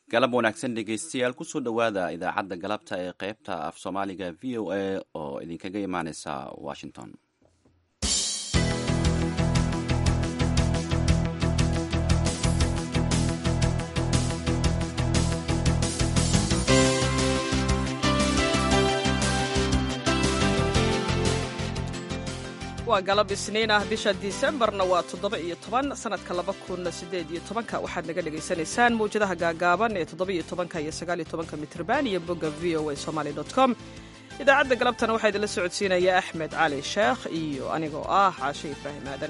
galab wanaagsan dhegeystayaal kusoo dhowaada idaacadda galabta ee qaybta af soomaaliga v o a oo idinkaga imaaneysa washington waa galab isniin ah bisha disembarna waa toddoba iyo toban sanadka laba kun sideed iyo tobanka waxaad naga dhagaysanaysaan mawjadaha gaagaaban ee toddoba iyo tobanka iyo sagaal iyo tobanka mitrban iyo bogga v o a somaly dot com idaacadda galabtana waxaa idinla socodsiinaya axmed cali sheekh iyo anigoo ah caashe ibraahim aadan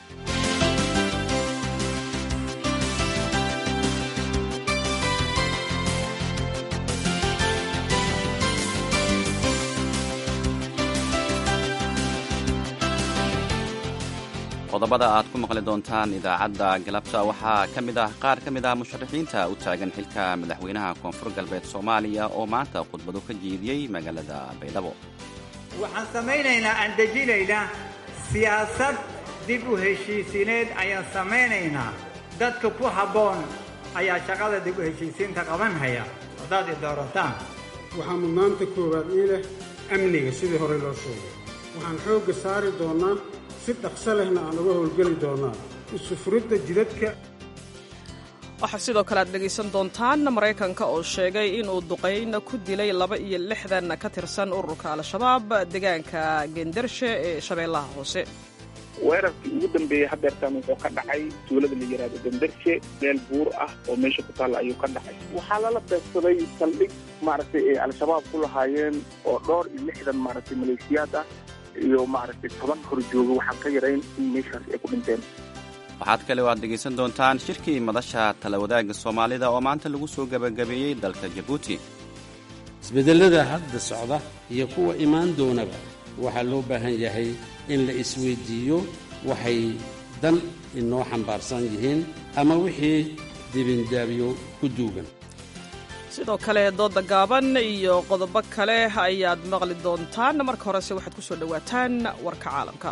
qodobada aad ku maqli doontaan idaacadda galabta waxaa ka mid ah qaar ka mid ah musharaxiinta u taagan xilka madaxweynaha koonfur galbeed soomaaliya oo maanta khudbado ka jeediyey magaalada baydhabo waxaan samaynaynaa aan dejinaynaa siyaasad dib u heshiisiineed ayaan samaynaynaa dadka ku habboon ayaa shaqada dib u heshiisiinta qabanhaya haddaad i doorataan waxaa mudnaanta koowaad ii leh amniga sidii horey loo sheegay waxaan xoogga saari doonnaa si dhaqso lehna aan uga howlgeli doonnaa isufuridda jidadka waxaa sidoo kale aad dhegaysan doontaan maraykanka oo sheegay inuu duqayna ku dilay laba iyo lixdan ka tirsan ururka al-shabaab deegaanka gendarshe ee shabeellaha hoose weerarkii ugu dambeeyey hadeertaan wuxuu ka dhacay tuulada la yidhaahdo gendarshe meel buur ah oo meesha ku taalla ayuu ka dhacay waxaa lala beegsaday saldhig maaragtay ay al-shabaab ku lahaayeen oo dhowr iyo lixdan maaragtay maleeshiyaad ah iyo maaragtay toban hor jooga waxaan ka yarayn in meeshaas ay ku dhinteen waxaad kale oo aad dhegaysan doontaan shirkii madasha talawadaagga soomaalida oo maanta lagu soo gebagabeeyey dalka jabuuti isbeddellada hadda socda iyo kuwa imaan doonaba waxaa loo baahan yahay in la isweyddiiyo waxay dan inoo xambaarsan yihiin ama wixii dibindaabyo ku duugan sidoo kale dooda gaaban iyo qodobo kale ayaad maqli doontaan marka horese waxaad ku soo dhowaataan warka caalamka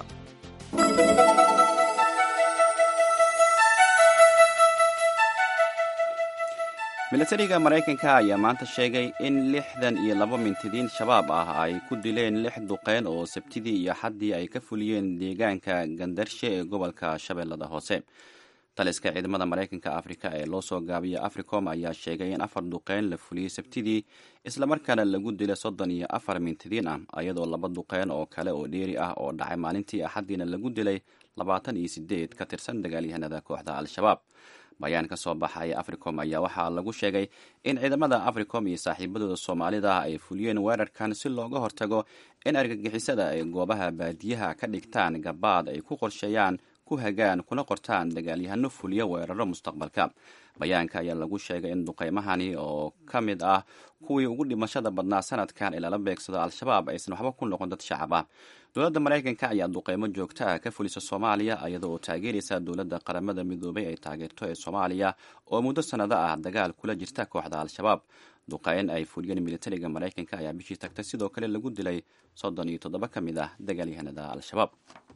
milatariga maraykanka ayaa maanta sheegay in lixdan iyo laba mintidiin shabaab ah ay ku dileen lix duqeyn oo sabtidii iyo xaddii ay ka fuliyeen deegaanka gandarshe ee gobolka shabeellada hoose taliska ciidamada maraykanka afrika ee loo soo gaabiya africom ayaa sheegay in afar duqeyn la fuliyey sabtidii islamarkaana lagu dilay soddon iyo afar mintidiin ah iyadoo laba duqeyn oo kale oo dheeri ah oo dhacay maalintii axaddiina lagu dilay labaatan iyo sideed ka tirsan dagaalyahanada kooxda al-shabaab bayaan ka soo baxay africom ayaa waxaa lagu sheegay in ciidamada africom iyo saaxiibadooda soomaalida ay fuliyeen weerarkan si looga hortago in argagixisada ay goobaha baadiyaha ka dhigtaan gabaad ay ku qorsheeyaan ku hagaan kuna qortaan dagaalyahano fuliya weeraro mustaqbalka bayaanka ayaa lagu sheegay in duqeymahani oo ka mid ah kuwii ugu dhimashada badnaa sanadkan ee lala beegsado al-shabaab aysan waxba ku noqon dad shacab ah dowladda maraykanka ayaa duqeymo joogta ah ka fulisa soomaaliya iyada oo taageeraysa dowladda qaramada midoobay ay taageerto ee soomaaliya oo muddo sannado ah dagaal kula jirta kooxda al-shabaab duqeyn ay fuliyeen militariga maraykanka ayaa bishii tagtay sidoo kale lagu dilay soddon iyo toddoba ka mid ah dagaalyahanada al-shabaab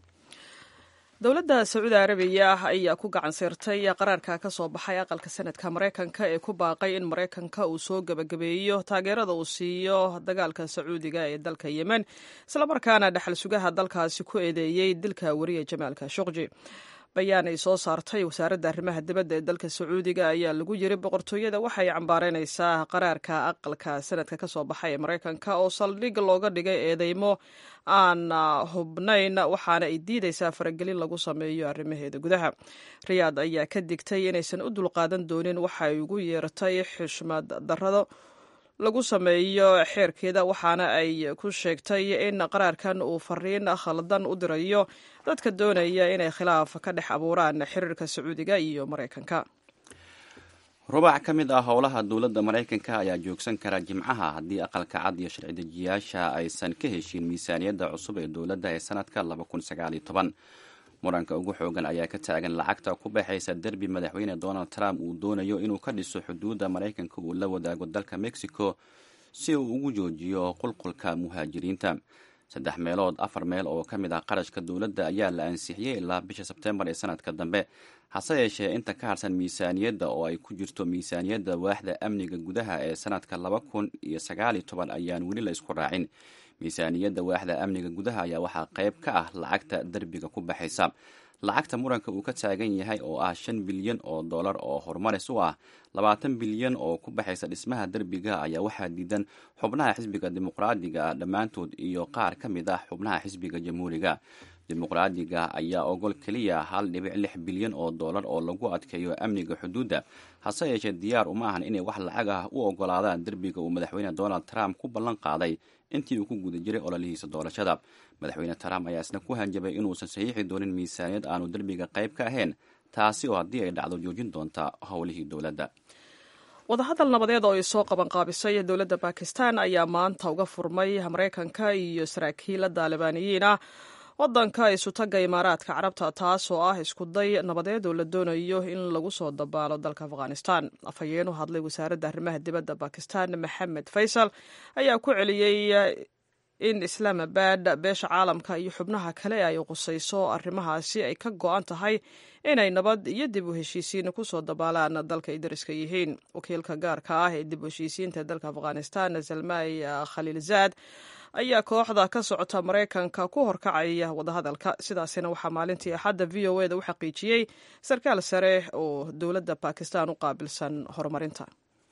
dowladda sacuudi arabiya ayaa ku gacan seertay qaraarka ka soo baxay aqalka sanadka maraykanka ee ku baaqay in maraykanka uu soo gebagabeeyo taageerada uu siiyo dagaalka sacuudiga ee dalka yemen islamarkaana dhexal sugaha dalkaasi ku eedeeyey dilka wariya jamaalka shuqji bayaan ay soo saartay wasaaradda arrimaha dibadda ee dalka sacuudiga ayaa lagu yiri boqortooyada waxay cambaareynaysaa qaraarka aqalka sanadka ka soo baxay ee maraykanka oo saldhig looga dhigay eedeymo aan hubnayn waxaana ay diidaysaa faragelin lagu sameeyo arrimaheeda gudaha riyaad ayaa ka digtay inaysan u dulqaadan doonin waxay ugu yeertay xushmad darrado lagu sameeyo xeerkeeda waxaana ay ku sheegtay in qaraarkan uu fariin khaldan u dirayo dadka doonaya inay khilaaf ka dhex abuuraan xiriirka sacuudiga iyo maraykanka rubac ka mid ah howlaha dowladda maraykanka ayaa joogsan kara jimcaha haddii aqalka cad iyo sharci dejiyaasha aysan ka heshiin miisaaniyadda cusub ee dowladda ee sanadka muranka ugu xoogan ayaa ka taagan lacagta ku baxaysa derbi madaxweyne donald trump uu doonayo inuu ka dhiso xuduudda maraykanka uu la wadaago dalka mexico si uu ugu joojiyo qulqulka muhaajiriinta saddex meelood afar meel oo ka mid ah qarashka dowladda ayaa la ansixiyey ilaa bisha sebtembar ee sanadka dambe hase yeeshee inta ka harsan miisaaniyadda oo ay ku jirto miisaaniyadda waaxda amniga gudaha ee sanadka laba kun iyo sagaaliyo toban ayaan weli la isku raacin miisaaniyadda waaxda amniga gudaha ayaa waxaa qayb ka ah lacagta derbiga ku baxaysa lacagta muranka uu ka taagan yahay oo ah shan bilyan oo dollar oo horumaris u ah labaatan bilyan oo ku baxaysa dhismaha derbiga ayaa waxaa diidan xubnaha xisbiga dimuqraadiga dhammaantood iyo qaar ka mid ah xubnaha xisbiga jamhuuriga dimuqraadiga ayaa ogol keliya hal dhibic lix bilyan oo dollar oo lagu adkeeyo amniga xuduudda hase yeeshee diyaar uma ahan inay wax lacag ah u ogolaadaan derbiga uu madaxweyne donald trump ku ballan qaaday intii uu ku guda jiray ololihiisa doorashada madaxweyne trump ayaa isna ku hanjabay inuusan saxiixi doonin miisaaniyad aanu derbiga qayb ka ahayn taasi oo haddii ay dhacdo joojin doonta howlihii dowladda wadahadal nabadeed oo ay soo qaban qaabisay dowladda bakistan ayaa maanta uga furmay maraykanka iyo saraakiila daalibaaniyiin ah wadanka isutaga imaaraadka carabta taas oo ah iskuday nabadeed oo la doonayo in lagu soo dabaalo dalka afghanistan afhayeen u hadlay wasaaradda arrimaha dibadda bakistan maxamed faysal ayaa ku celiyey in islaamabad beesha caalamka iyo xubnaha kale ay qusayso arrimahaasi ay ka go-an tahay inay nabad iyo dib u heshiisiin kusoo dabaalaan dalka ay dariska yihiin wakiilka gaarka ah ee dib u heshiisiinta dalka afghanistan salmay khaliilzaad ayaa kooxda ka socota maraykanka ku horkacaya wadahadalka sidaasina waxaa maalintii axadda v o eda u xaqiijiyey sarkaal sare oo dowladda bakistan u qaabilsan horumarinta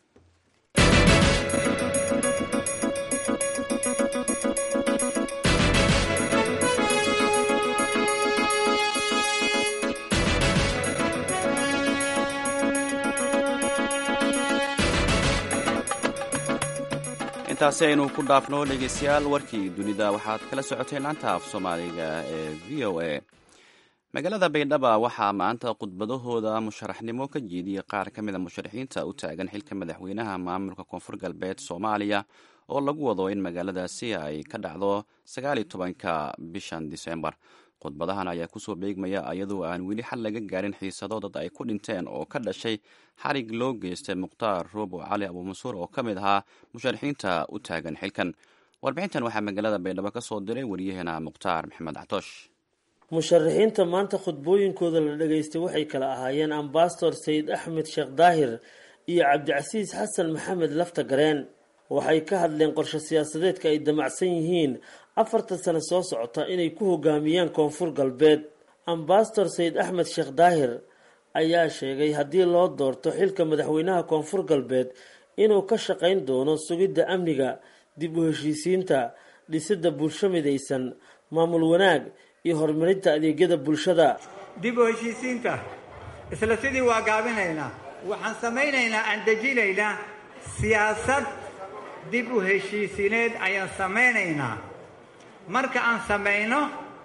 intaasi aynu ku dhaafno dhegeystayaal warkii dunida waxaad kala socoteen laanta af soomaaliga ee v o a magaalada baydhaba waxaa maanta khudbadahooda musharaxnimo ka jeediyey qaar ka mida musharaxiinta u taagan xilka madaxweynaha maamulka koonfur galbeed soomaaliya oo lagu wado in magaaladaasi ay ka dhacdo sagaal iyo tobanka bishan disembar khudbadahan ayaa kusoo beegmaya iyadoo aan weli xal laga gaarin xiisado dad ay ku dhinteen oo ka dhashay xarig loo geystay mukhtaar roobo cali abuumansuur oo ka mid ahaa musharaxiinta u taagan xilkan warbixintan waxaa magaalada baydhabo ka soo diray waryaheena mukhtaar maxamed catoosh musharaxiinta maanta khudbooyinkooda la dhageystay waxay kala ahaayeen ambasador sayid axmed sheekh daahir iyo cabdicasiis xasan maxamed lafta gareen waxay ka hadleen qorshe siyaasadeedka ay damacsan yihiin afartan sano soo socota inay ku hogaamiyaan koonfur galbeed ambasador sayid axmed sheekh daahir ayaa sheegay haddii loo doorto xilka madaxweynaha koonfur galbeed inuu ka shaqayn doono sugidda amniga dib u heshiisiinta dhisidda bulsho midaysan maamul wanaag iyo horumarinta adeegyada bulshada dib u heshiisiinta isla sidii waa gaabinaynaa waxaan samaynaynaa aan dejinaynaa siyaasad dib u heshiisineed ayaan samaynaynaa marka aan samayno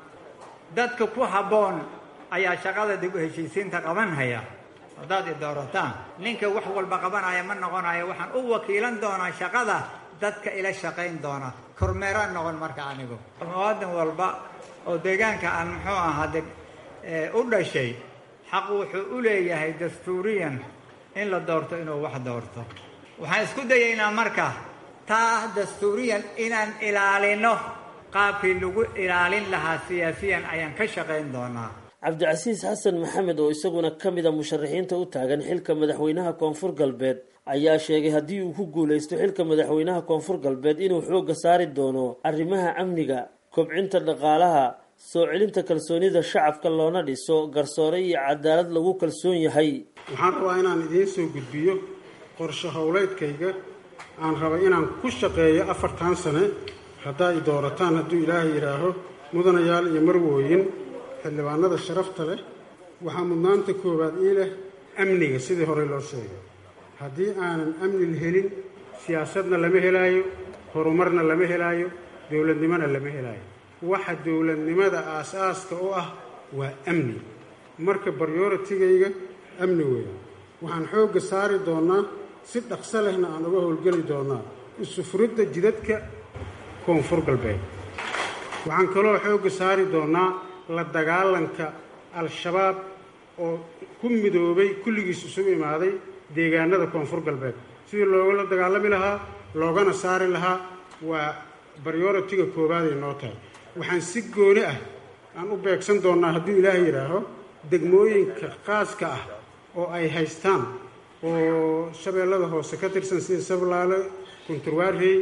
dadka ku habboon ayaa shaqada dib u heshiisiinta qabanhaya haddaad i doorataan ninka wax walba qabanaya ma noqonayo waxaan u wakiilan doonaa shaqada dadka ila shaqayn doona kormeeraan noqon marka anigu muwaadan walba oo deegaanka aan muxuu ahaa de u dhashay xaq wuxuu u leeyahay dastuuriyan in la doorto inuu wax doorto waxaan isku dayaynaa marka taa dastuuriyan inaan ilaalino qaabkii lagu ilaalin lahaa siyaasiyan ayaan ka shaqayn doonaa cabdicasiis xasan maxamed oo isaguna ka mid a musharaxiinta u taagan xilka madaxweynaha koonfur galbeed ayaa sheegay haddii uu ku guulaysto xilka madaxweynaha koonfur galbeed inuu xoogga saari doono arrimaha amniga kobcinta dhaqaalaha soo celinta kalsoonida shacabka loona dhiso garsoore iyo cadaalad lagu kalsoon yahay waxaan rabaa inaan idiin soo gudbiyo qorshe howleedkayga aan raba inaan ku shaqeeyo afartan sane haddaa i doorataan hadduu ilaahay yidhaaho mudanayaal iyo marwooyin xildhibaanada sharafta leh waxaa mudnaanta koowaad ii leh amniga sidii horey loo sheegay haddii aanan amni helin siyaasadna lama helaayo horumarna lama helaayo dowladnimona lama helaayo waxa dowladnimada aas-aaska u ah waa amni marka baryoratigayga amni weeye waxaan xoogga saari doonnaa si dhaqso lehna aan uga howlgeli doonnaa isufuridda jidadka koonfur galbeed waxaan kaloo xoogga saari doonnaa la dagaalanka al-shabaab oo ku midoobay kulligiis isugu imaaday deegaanada koonfur galbeed sidii loogala dagaalami lahaa loogana saari lahaa waa baryoratiga koowaad ay noo tahay waxaan si gooni ah aan u beegsan doonnaa hadduu ilaahay yidhaaho degmooyinka qaaska ah oo ay haystaan oo shabeellada hoose ka tirsan sida sablaale kunturwaarey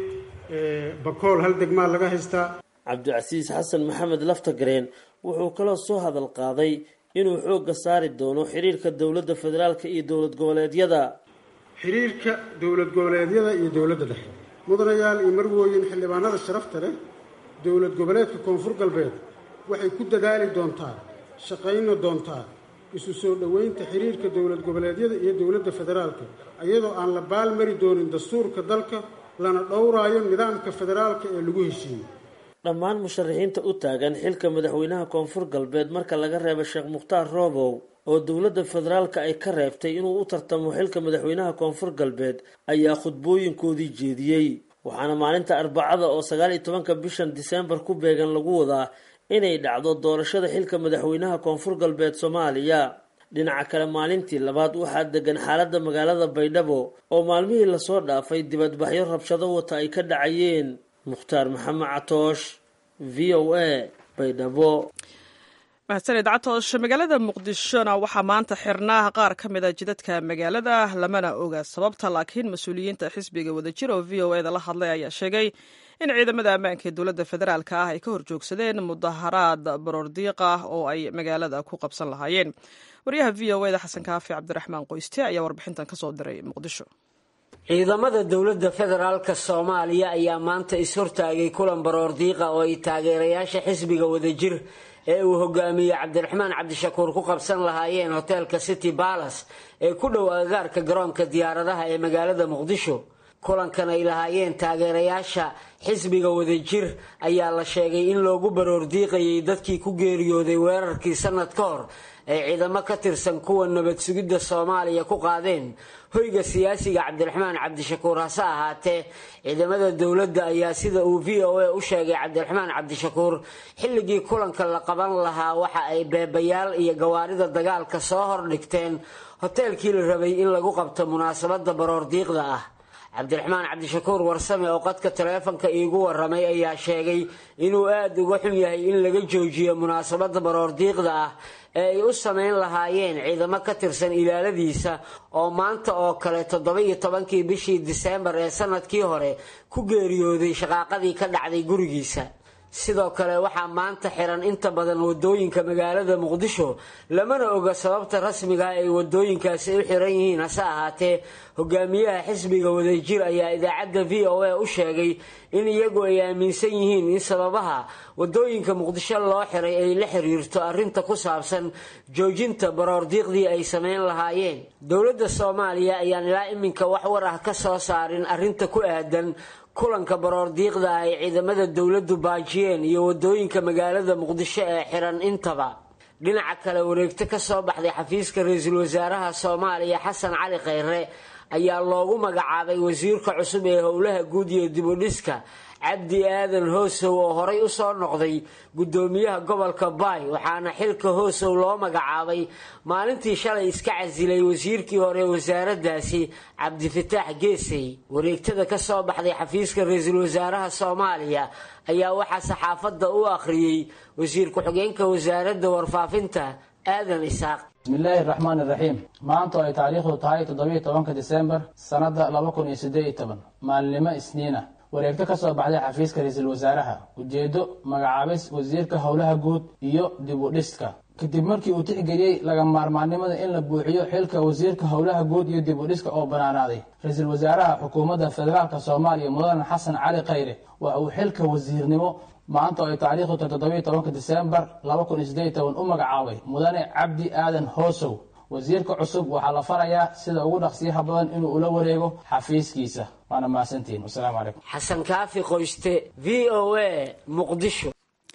bakool hal degmaa laga haystaa cabdicasiis xasan maxamed laftagareen wuxuu kaloo soo hadal qaaday inuu xoogga saari doono xiriirka dowladda federaalka iyo dowlad goboleedyada xiriirka dowlad goboleedyada iyo dowladda dhexe mudanayaal iyo marwooyin xildhibaanada sharafta leh dowlad goboleedka koonfur galbeed waxay ku dadaali doontaa shaqayna doontaa isu soo dhoweynta xiriirka dowlad goboleedyada iyo dowladda federaalka iyadoo aan la baalmari doonin dastuurka dalka lana dhowraayo nidaamka federaalka ee lagu heshiiyey dhammaan musharaxiinta u taagan xilka madaxweynaha koonfur galbeed marka laga reebo sheekh mukhtaar roobow oo dowladda federaalka ay ka reebtay inuu u tartamo xilka madaxweynaha koonfur galbeed ayaa khudbooyinkoodii jeediyey waxaana maalinta arbacada oo sagaal iyo tobanka bishan diseembar ku beegan lagu wadaa inay dhacdo doorashada xilka madaxweynaha koonfur galbeed soomaaliya dhinaca kale maalintii labaad waxaa degan xaaladda magaalada baydhabo oo maalmihii lasoo dhaafay dibadbaxyo rabshado wata ay ka dhacayeen mukhtaar maxamed catoosh v o a baydhabo mahadsaned catoosh magaalada muqdishona waxaa maanta xirnaa qaar ka mid a jidadka magaalada lamana oga sababta laakiin mas-uuliyiinta xisbiga wadajir oo v o eda la hadlay ayaa sheegay in ciidamada ammaanka ee dowladda federaalka ah ay ka horjoogsadeen mudaharaad baroordiiq ah oo ay magaalada ku qabsan lahaayeen waryaha v o eda xasan kaafi cabdiraxmaan qoyste ayaa warbixintan kasoo diray muqdisho ciidamada dowladda federaalka soomaaliya ayaa maanta is-hortaagay kulan baroordiiqa oo ay taageerayaasha xisbiga wadajir ee uu hogaamiyey cabdiraxmaan cabdishakuur ku qabsan lahaayeen hoteelka city balas ee ku dhow agagaarka garoonka diyaaradaha ee magaalada muqdisho kulankan ay lahaayeen taageerayaasha xisbiga wadajir ayaa la sheegay in loogu baroordiiqayay dadkii ku geeriyooday weerarkii sanad ka hor ay ciidamo ka tirsan kuwa nabad sugidda soomaaliya ku qaadeen hoyga siyaasiga cabdiraxmaan cabdishakuur hase ahaatee ciidamada dowladda ayaa sida uu v o a u sheegay cabdiraxmaan cabdishakuur xilligii kulanka la qaban lahaa waxa ay beebayaal iyo gawaarida dagaalka soo hordhigteen hoteelkii la rabay in lagu qabto munaasabadda baroordiiqda ah cabdiraxmaan cabdishakuur warsame oo qadka taleefanka iigu waramay ayaa sheegay inuu aada uga xun yahay in laga joojiyo munaasabadda baroordiiqda ah ee ay u sameyn lahaayeen ciidamo ka tirsan ilaaladiisa oo maanta oo kale toddoba iyo tobankii bishii diseembar ee sanadkii hore ku geeriyooday shaqaaqadii ka dhacday gurigiisa sidoo kale waxaa maanta xiran inta badan wadooyinka magaalada muqdisho lamana oga sababta rasmiga ay wadooyinkaasi u xiran yihiin hase ahaatee hogaamiyaha xisbiga wadajir ayaa idaacadda v o a u sheegay in iyagu ay aaminsan yihiin in sababaha wadooyinka muqdisho loo xiray ay la xiriirto arrinta ku saabsan joojinta baroordiiqdii ay sameyn lahaayeen dowladda soomaaliya ayaan ilaa iminka wax war ah ka soo saarin arrinta ku aadan kulanka baroordiiqda ah ay ciidamada dowladdu baajiyeen iyo wadooyinka magaalada muqdisho ee xiran intaba dhinaca kale wareegto ka soo baxday xafiiska ra-iisul wasaaraha soomaaliya xasan cali khayre ayaa loogu magacaabay wasiirka cusub ee howlaha guud iyo dibudhiska cabdi aadan hoosow oo horay usoo noqday gudoomiyaha gobolka baay waxaana xilka hoosow loo magacaabay maalintii shalay iska casilay wasiirkii hore wasaaraddaasi cabdifataax geesey wareegtada ka soo baxday xafiiska ra-iisul wasaaraha soomaaliya ayaa waxaa saxaafadda u akhriyey wasiir ku-xigeenka wasaaradda warfaafinta aadan isaaq bismillaahi raxmaani raxiim maanta oo ay taariikhdu tahay toddobiiyo tobanka disembar sannadda laba kun iyo siddeed iyo toban maalinimo isniina wareegto ka soo baxday xafiiska ra-iisul wasaaraha ujeeddo magacaabis wasiirka howlaha guud iyo dib u dhiska kadib markii uu tixgeliyey laga maarmaannimada in la buuxiyo xilka wasiirka howlaha guud iyo dib u dhiska oo bannaanaaday ra-iisul wasaaraha xukuumadda federaalka soomaaliya mudane xasan cali khayre waa uu xilka wasiirnimo maanta oo ay taariikhdu tahay toddobiiyo tobanka disembar laba kun iyo siddeed iyo toban u magacaabay mudane cabdi aadan hoosow wasiirka cusub waxaa la farayaa sida ugu dhaqsiyaha badan inuu ula wareego xafiiskiisa waana mahadsantihiin wasalaamu calaykum xasan kaafi qoyste v o a muqdisho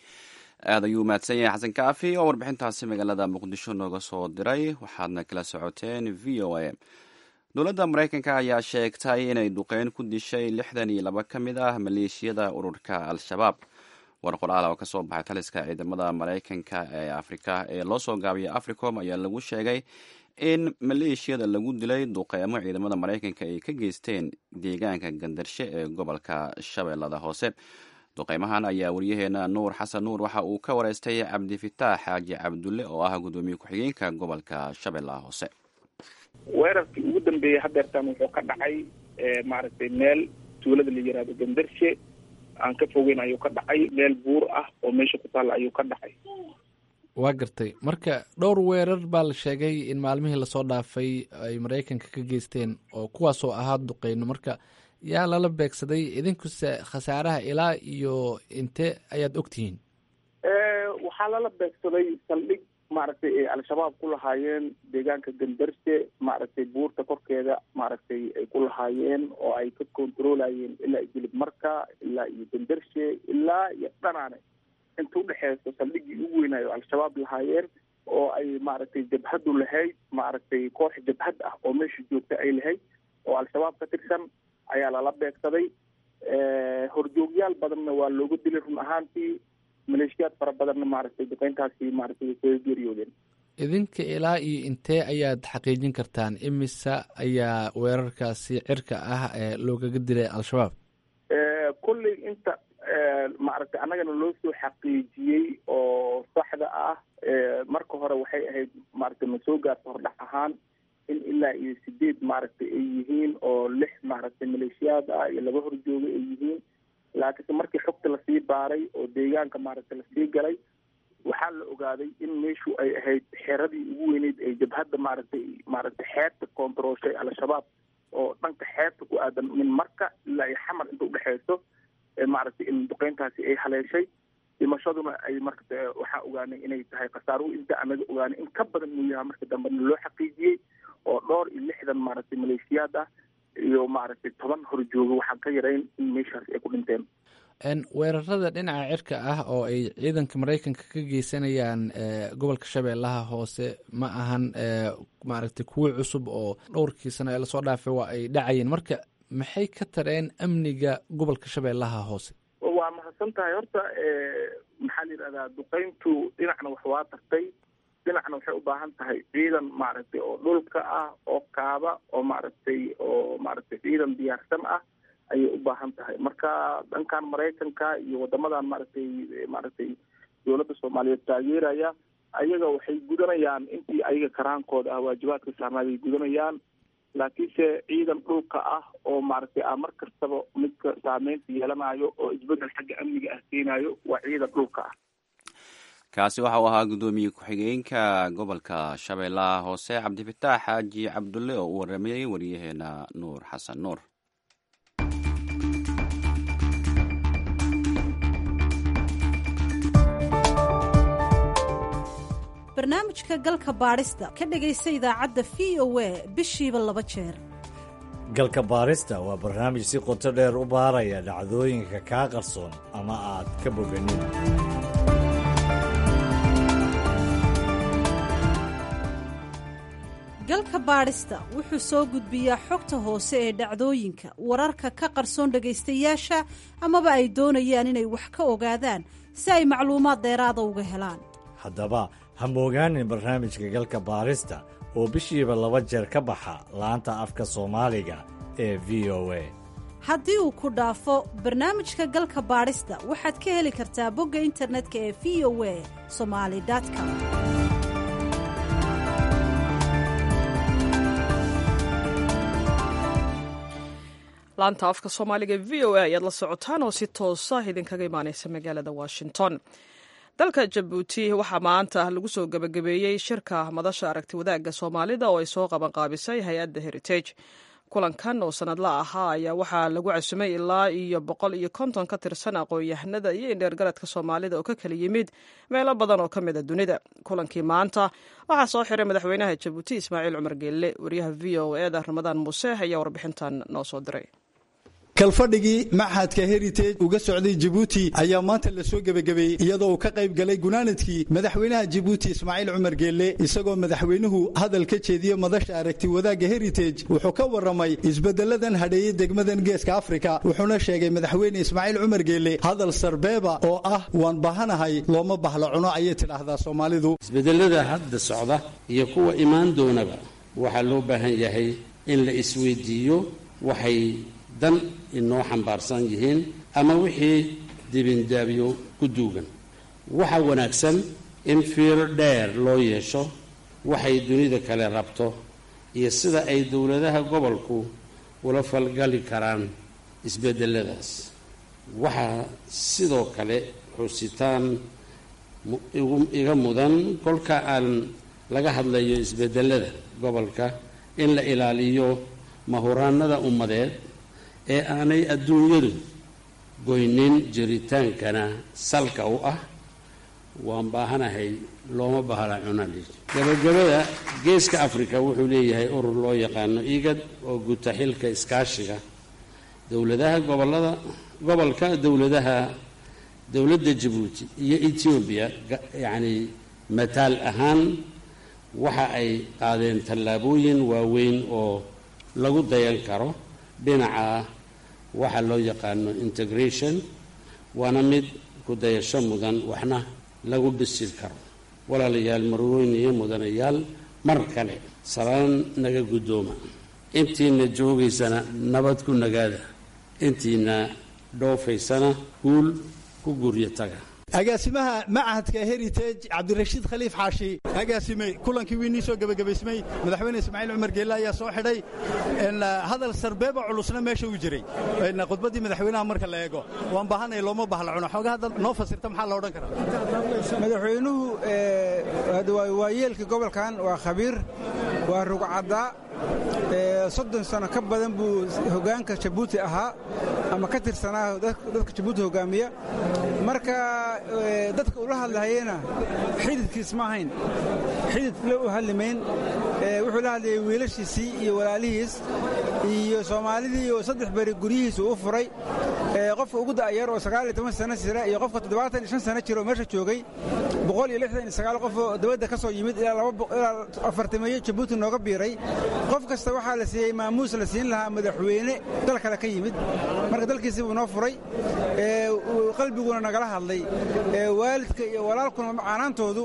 aada ayuu mahadsan yahay xasan kaafi oo warbixintaasi magaalada muqdisho nooga soo diray waxaadna kala socoteen v o a dowladda maraykanka ayaa sheegtay inay duqeyn ku dishay lixdan iyo laba ka mid ah maleeshiyada ururka al-shabaab war qoraal oo kasoo baxay taliska ciidamada maraykanka ee afrika ee loo soo gaabiyay africom ayaa lagu sheegay in maleeshiyada lagu dilay duqeymo ciidamada maraykanka ay ka geysteen deegaanka gandarshe ee gobolka shabeellada hoose duqeymahan ayaa wariyaheena nuur xasan nuur waxa uu ka wareystay cabdifitaax xaaji cabdulle oo ah gudoomiye ku-xigeenka gobolka shabeellaha hoose weerarkii ugu dambeeyey hadeertaan wuxuu ka dhacay maaragtay meel tuulada la yiraahdo gandarshe aan ka fogeyn ayuu ka dhacay meel buur ah oo meesha ku taalla ayuu ka dhacay waa gartay marka dhowr weerar baa la sheegay in maalmihii lasoo dhaafay ay maraykanka ka geysteen oo kuwaasoo ahaa duqeyno marka yaa lala beegsaday idinkuse khasaaraha ilaa iyo inte ayaad ogtihiin waxaa lala beegsaday saldhig maaragtay ay al-shabaab ku lahaayeen deegaanka gandarshe maaragtay buurta korkeeda maaragtay ay ku lahaayeen oo ay ka controlayeen ilaa iyo jilib marka ilaa iyo gandarshe ilaa iyo dhanaane inta udhexeyso saldhiggii ugu weynaayo al-shabaab lahaayeen oo ay maaragtay jabhadu lahayd maaragtay koox jabhad ah oo meesha joogta ay lahayd oo al-shabaab ka tirsan ayaa lala beegsaday horjoogyaal badanna waa looga dilay run ahaantii maleeshiyaad fara badanna maaragtay duqeyntaasi maaragtay way kaga geeriyoodeen idinka ilaa iyo intee ayaad xaqiijin kartaan imisa ayaa weerarkaasi cirka ah ee loogaga dilay al-shabaab kolley inta maaragtay annagana loo soo xaqiijiyey oo saxda ah marka hore waxay ahayd maaragtay ma soo gaarta hordhac ahaan in ilaa iyo sideed maaragtay ay yihiin oo lix maaragtay maleeshiyaad ah iyo laba horjooga ay yihiin laakiinse markii xogta lasii baaray oo deegaanka maaragtay lasii galay waxaa la ogaaday in meeshu ay ahayd xeradii ugu weyneyd ee jabhadda maaragtay maaragtay xeebta koontarooshay al-shabaab oo dhanka xeebta ku aadan min marka ilaa iyo xamar inta udhexeyso maaragtay in duqeyntaasi ay haleeshay dhimashaduna ay marka waxaa ogaanay inay tahay khasaaruhu inta anaga ogaanay in ka badan inuu yahay marka dambena loo xaqiijiyey oo dhowr iyo lixdan maaragtay maleeshiyaad ah iyo maaragtay toban horjooga waxaan ka yarayn in meeshaas ay ku dhinteen weerarada dhinaca cirka ah oo ay ciidanka maraykanka ka geysanayaan gobolka shabeellaha hoose ma ahan maaragtay kuwo cusub oo dhowrkii sano ee lasoo dhaafay waa ay dhacayeen marka maxay ka tareen amniga gobolka shabeellaha hoose waa mahadsan tahay horta maxaa la yidhahdaa duqeyntu dhinacna wax waa tartay dhinacna waxay u baahan tahay ciidan maaragtay oo dhulka ah oo kaaba oo maaragtay oo maaragtay ciidan diyaarsan ah ayay u baahan tahay marka dhankan maraykanka iyo wadamadan maaragtay maaragtay dowladda soomaaliyeed taageeraya ayaga waxay gudanayaan intii ayaga karaankooda ah waajibaadka saarnaaday gudanayaan laakiinse ciidan dhulka ah oo maaragtay ah mar kastaba midka saameynta yeelanayo oo isbedel xagga amniga ah keenayo waa ciidan dhulka ah kaasi waxa uu ahaa guddoomiye ku-xigeenka gobolka shabeellaha hoose cabdifitaax xaaji cabdulle oo u waramayey wariyaheena nuur xasan nuur barnaamijka galka baadhista ka dhegaysta idaacadda v o a bishiiba laba jeer galka baarista waa barnaamij si qoto dheer u baaraya dhacdooyinka kaa qarsoon ama aad ka boganin galka baadhista wuxuu soo gudbiyaa xogta hoose ee dhacdooyinka wararka ka qarsoon dhegaystayaasha amaba ay doonayaan inay wax ka ogaadaan si ay macluumaad dheeraada uga helaan haddaba ha moogaanin barnaamijka galka baarista oo bishiiba laba jeer ka baxa laanta afka soomaaliga ee v o a haddii uu ku dhaafo barnaamijka galka baadhista waxaad ka heli kartaa bogga internetka ee v o a somali com laanta afka soomaaliga v o a ayaad la socotaan oo si toosa idinkaga imaaneysa magaalada washington dalka jabuuti waxaa maanta lagu soo gebagabeeyey shirka madasha aragti wadaagga soomaalida oo ay soo qabanqaabisay hay-adda heritage kulankan oo sanadla ahaa ayaa waxaa lagu casumay ilaa iyo boqol iyo konton ka tirsan aqoon-yahanada iyo indheergaradka soomaalida oo ka kala yimid meelo badan oo ka mid a dunida kulankii maanta waxaa soo xiray madaxweynaha jabuuti ismaaciil cumar geelle wariyaha v o eda ramadaan muuse ayaa warbixintan noo soo diray kalfadhigii maxadka heritage uga socday jabuuti ayaa maanta la soo gebagabeeyey iyadoo uu ka qayb galay gunaanadkii madaxweynaha jabuuti ismaaciil cumar geelle isagoo madaxweynuhu hadal ka jeediye madasha aragti wadaagga heritage wuxuu ka warramay isbeddeladan hadheeyey degmadan geeska afrika wuxuuna sheegay madaxweyne ismaaciil cumar geelle hadal sarbeeba oo ah waan bahanahay looma bahla cuno ayay tidhaahdaa soomaalidu isbedelada hadda socda iyo kuwa imaan doonaba waxaa loo baahan yahay in la isweydiiyo waxay dan inoo xambaarsan yihiin ama wixii dibindaabyo ku duugan waxaa wanaagsan in fiir dheer loo yeesho waxay dunida kale rabto iyo sida ay dowladaha gobolku ula falgali karaan isbedeladaas waxaa sidoo kale xusitaan iga mudan kolka aan laga hadlayo isbedelada gobolka in la ilaaliyo mahuraanada ummadeed ee aanay adduunyadu goynin jiritaankana salka u ah waan baahanahay looma bahla cunali gabagabada geeska afrika wuxuu leeyahay urur loo yaqaano igad oo guta xilka iskaashiga dowladaha gobolada gobolka dowladaha dowladda jabuuti iyo etoobiya yacni mataal ahaan waxa ay qaadeen tallaabooyin waaweyn oo lagu dayan karo dhinaca waxa loo yaqaano integration waana mid ku dayasho mudan waxna lagu dhisi karo walaalayaal marweyn iyo mudanayaal mar kale salaan naga guddooma intiina joogaysana nabad ku nagaada intiina dhoofaysana guul ku guryo taga agaasimaha machadka heritage cabdirashiid khaliif xaashi agaasime kulankii wiinii soo gebagabaysmay madaxweyne ismaaciil cumar geelle ayaa soo xidhay hadal sarbeeba culusna meesha uu jiray khudbaddii madaxweynaha marka la eego waan baahanay looma bahla cuno xooga hadda noo fasirta maxaa la odhan karaa madaxweynuhu waa yeelkii gobolkan waa khabiir waa rugcaddaa soddon sano ka badan buu hoggaanka jabuuti ahaa ama ka tirsanaa dadka jabuuti hoggaamiya marka dadka ula hadlahayena xididkiis ma ahayn xidid la u hadlimayn wuxuu la hadlayay wiilashiisii iyo walaalihiis iyo soomaalidii oo saddex beri guryihiisu u furay qofka ugu da'yar oo sagaal iyo toban sano jira iyo qofka toddobaatan iyo shan sano jira oo meesha joogay boqol iyo lixdan iyo sagaal qof oo dibadda ka soo yimid ilaa afartameeyo jabuuti nooga biiray qof kasta waxaa la siiyey maamuus la siin lahaa madaxweyne dal kale ka yimid marka dalkiisii buu noo furay qalbiguna nagala hadlay waalidka iyo walaalkuna macaanaantoodu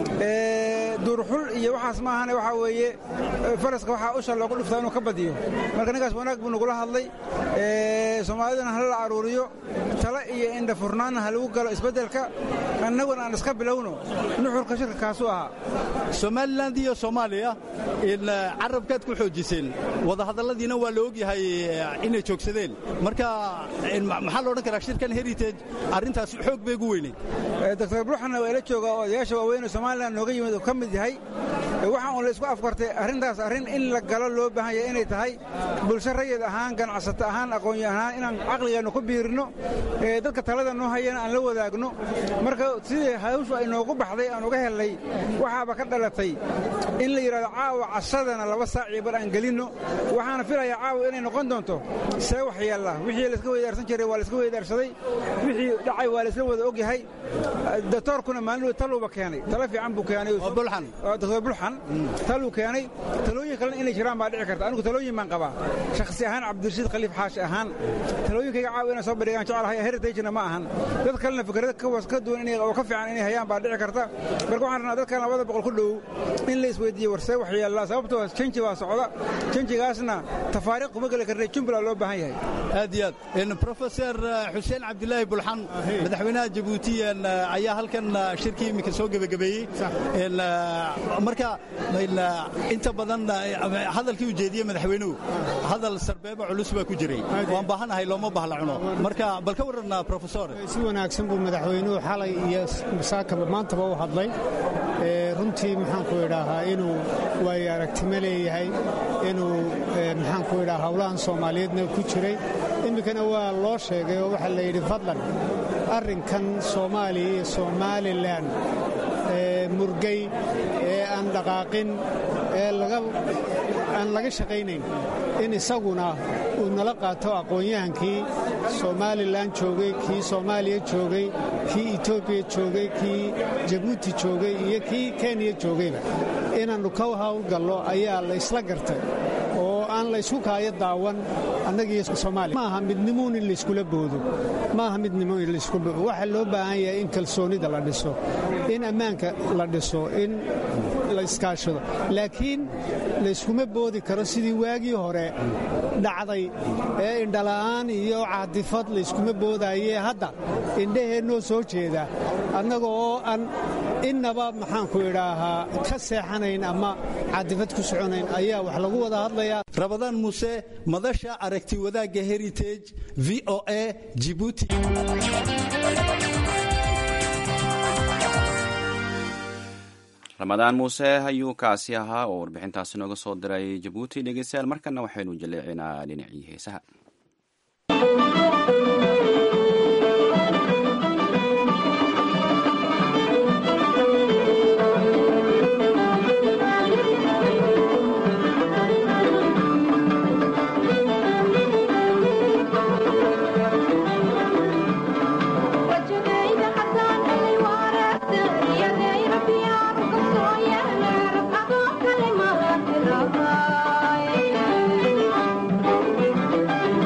duurxul iyo waxaas maahane waxaa weeye faraska waxaa usha loogu dhuftaa inuu ka badiyo marka ninkaas wanaag buu nagula hadlay soomaalidana hala la aruuriyo tale iyo indha furnaanna ha lagu galo isbeddelka annaguna aan iska bilowno nuxurka shirka kaasuu ahaa somalilan iyo soomaaliya carabkaad ku xoojiseen wadahadalladiina waa la ogyahay inay joogsadeen marka maxaa la odhan karaa shirkan heritage arrintaas xoog bay ugu weyneyd doctor bruxanna waa ila jooga odayaasha waaweyn oo somalilan nooga yimid oo ka mid yahay waxaa uun la isku afkartay arrintaas arrin in la galo loo baahan yahay inay tahay bulsho rayid ahaan ganacsato ahaan aqoonyo ahaan inaan caqligeennu ku biirino dadka talada noo hayana aan la wadaagno marka sidii hawshu ay noogu baxday aan uga hellay waxaaba ka dhalatay in la yidhahdo caawa cashadana laba saac iyo bar aan gelinno waxaana filayaa caawa inay noqon doonto see wax yeella wixii layska weydaarsan jiray waa layska weydaarsaday wixii dhacay waa laysla wada og yahay doctoorkuna maalin taluuba keenay talo fiican buu keenay doctor bulxan taluu keenay talooyin kalena inay jiraan baa dhici karta anigu talooyin baan qabaa shakhsi ahaan cabdirashiid khaliif xaashi ahaan talooyinkayga caawa inay soo bandhigaan jecelahay heritagena ma ahan dad kalena fikrada ka duwan oo ka fiican inay hayaan baa dhici karta marka waxaan rabnaa dadkan labada boqol ku dhow in la isweydiiyo warsee wax yeellaa sababtoo janji waa socda janjigaasna tafaariiq kuma geli karnay jumbla loo baahan yahay aad iyo aad profesor xuseen cabdilaahi bulxan madaxweynaha jabuuti ayaa halkan shirkii iminka soo gebagabeeyey marka inta badan hadalkii uu jeediyey madaxweynuhu hadal sarbeeba culus baa ku jiray waan baahanahay looma bahla cuno marka bal ka warranaa profesor si wanaagsan buu madaxweynuhu xalay iyo masaakaba maantaba u hadlay runtii maxaanku idhaahaa inuu waayo aragtimo leeyahay inuu maxaanku idhaha howlahan soomaaliyeedna ku jiray iminkana waa loo sheegay oo waxaa la yidhi fadlan arrinkan soomaaliya iyo somalilan murgay ee aan dhaqaaqin ee aan laga shaqaynayn in isaguna uu nala qaato aqoon-yahankii somalilan joogay kii soomaaliya joogay kii etoobiya joogay kii jabuuti joogay iyo kii kenya joogayba inaannu ka hawlgallo ayaa la ysla gartay oo aan laysku kaayo daawan annagiiyo soomaaliya maaha midnimuun in layskula boodo maaha midnimo in laysku waxaa loo baahan yahay in kalsoonida la dhiso in ammaanka la dhiso in la iskaashado laakiin layskuma boodi karo sidii waagii hore dhacday ee indhala'aan iyo caadifad layskuma boodaaye hadda indhaheennoo soo jeeda annaga oo aan innaba maxaanku idhaahaa ka seexanayn ama caadifad ku soconayn ayaa wax lagu wada hadlayaa rabadaan muuse madasha aragti wadaagga heritage v o a jibuuti ramadaan muuse ayuu kaasi ahaa oo warbixintaasi nooga soo diray jabuuti dhegeystayaal markana waxaynu jaleecinaa dhinacii heesaha Thank you.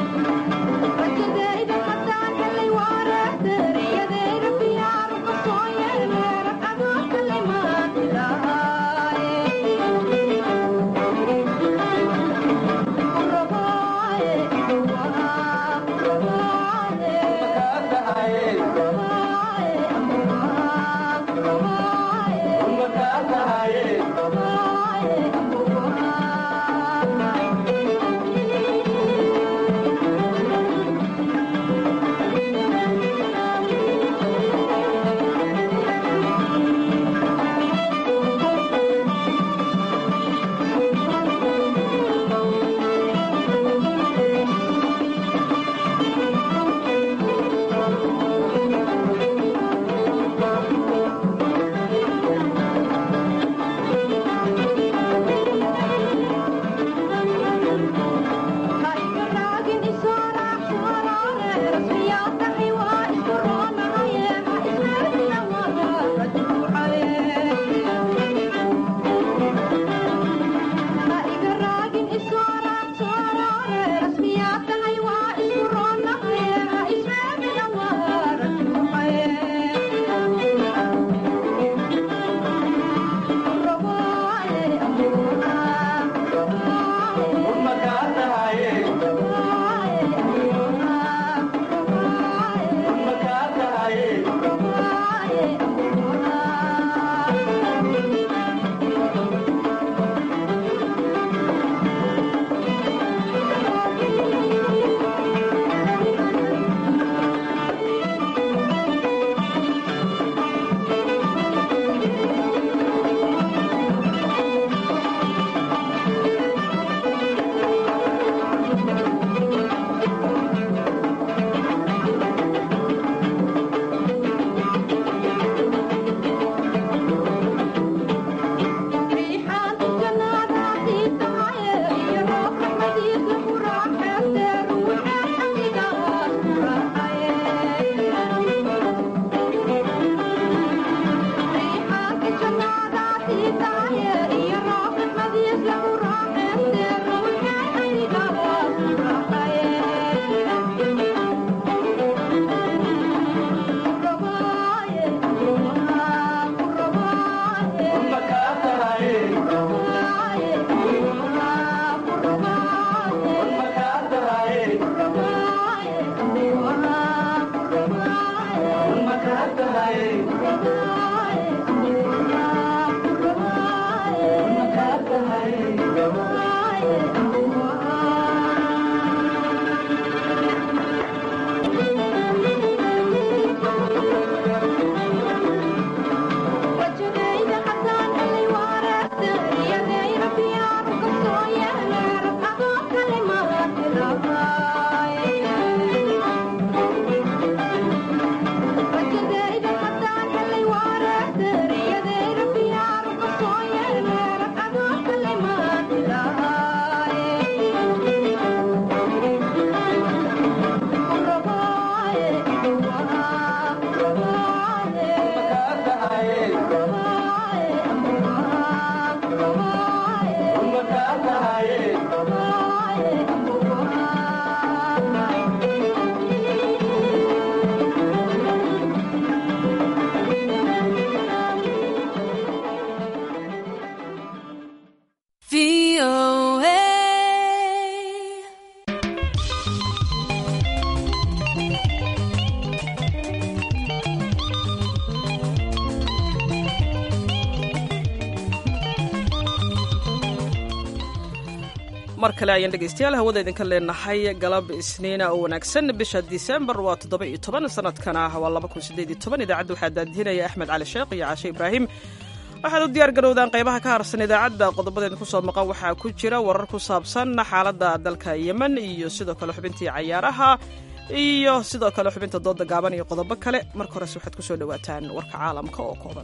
mar kale ayaan dhegaystayaal hawada idinka leenahay galab isniina oo wanaagsan bisha disembar waa toddoba iyo toban sanadkana waa laba kun sideed iyo toban idaacadda waxaa daadihinaya axmed cali sheekh iyo caashe ibraahim waxaad u diyaar garowdaan qaybaha ka harsan idaacadda qodobadeeda kusoo maqan waxaa ku jira warar ku saabsan xaaladda dalka yemen iyo sidoo kale xubintii cayaaraha iyo sidoo kale xubinta dooda gaaban iyo qodobo kale marka horese waxaad kusoo dhawaataan warka caalamka oo kooban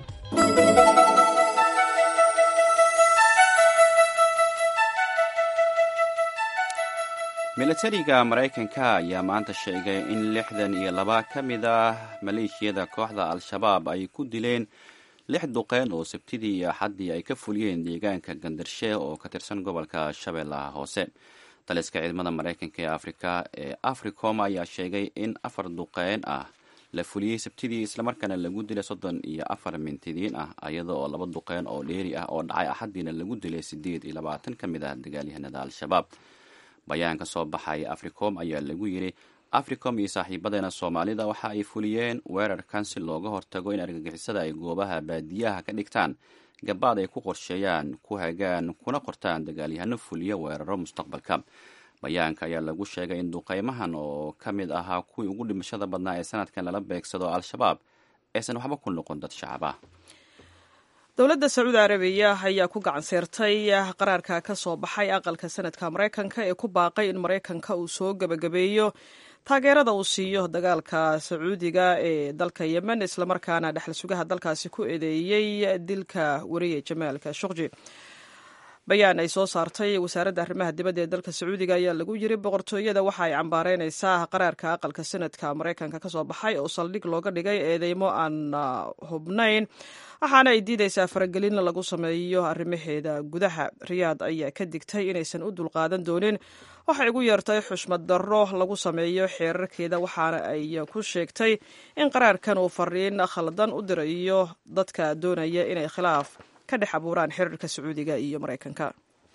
milatariga maraykanka ayaa maanta sheegay in lixdan iyo laba ka mid ah maleeshiyada kooxda al-shabaab ay ku dileen lix duqeyn oo sabtidii iyo axaddii ay ka fuliyeen deegaanka gandarshe oo ka tirsan gobolka shabeellaha hoose taliska ciidamada maraykanka ee afrika ee africom ayaa sheegay in afar duqeyn ah la fuliyey sabtidii islamarkaana lagu dilay soddon iyo afar mintidiin ah iyada oo laba duqeyn oo dheeri ah oo dhacay axaddiina lagu dilay siddeed iyo labaatan ka mid ah dagaalyahanada al-shabaab bayaan ka soo baxay africom ayaa lagu yidhi africom iyo saaxiibadeena soomaalida waxa ay fuliyeen weerarkan si looga hortago in argagixisada ay goobaha baadiyaha ka dhigtaan gabaad ay ku qorsheeyaan ku hagaan kuna qortaan dagaalyahano fuliya weeraro mustaqbalka bayaanka ayaa lagu sheegay in duqeymahan oo ka mid ahaa kuwii ugu dhimashada badnaa ee sanadkan lala beegsado al-shabaab aysan waxba ku noqon dad shacab ah dowladda sacuudi arabiya ayaa ku gacan seertay qaraarka ka soo baxay aqalka sanadka maraykanka ee ku baaqay in maraykanka uu soo gebagabeeyo taageerada uu siiyo dagaalka sacuudiga ee dalka yemen islamarkaana dhexal sugaha dalkaasi ku eedeeyey dilka wariye jamaalka shuqji bayaan ay soo saartay wasaaradda arrimaha dibadda ee dalka sacuudiga ayaa lagu yiri boqortooyada waxa ay cambaareynaysaa qaraarka aqalka sanadka maraykanka ka soo baxay oo saldhig looga dhigay eedeymo aan hubnayn waxaana ay diidaysaa faragelin lagu sameeyo arrimaheeda gudaha riyaad ayaa ka digtay inaysan u dulqaadan doonin waxay ugu yeertay xushmad darro lagu sameeyo xeerarkeeda waxaana ay ku sheegtay in qaraarkan uu fariin khaldan u dirayo dadka doonaya inay khilaaf ka dhex abuuraan xiriirka sacuudiga iyo maraykanka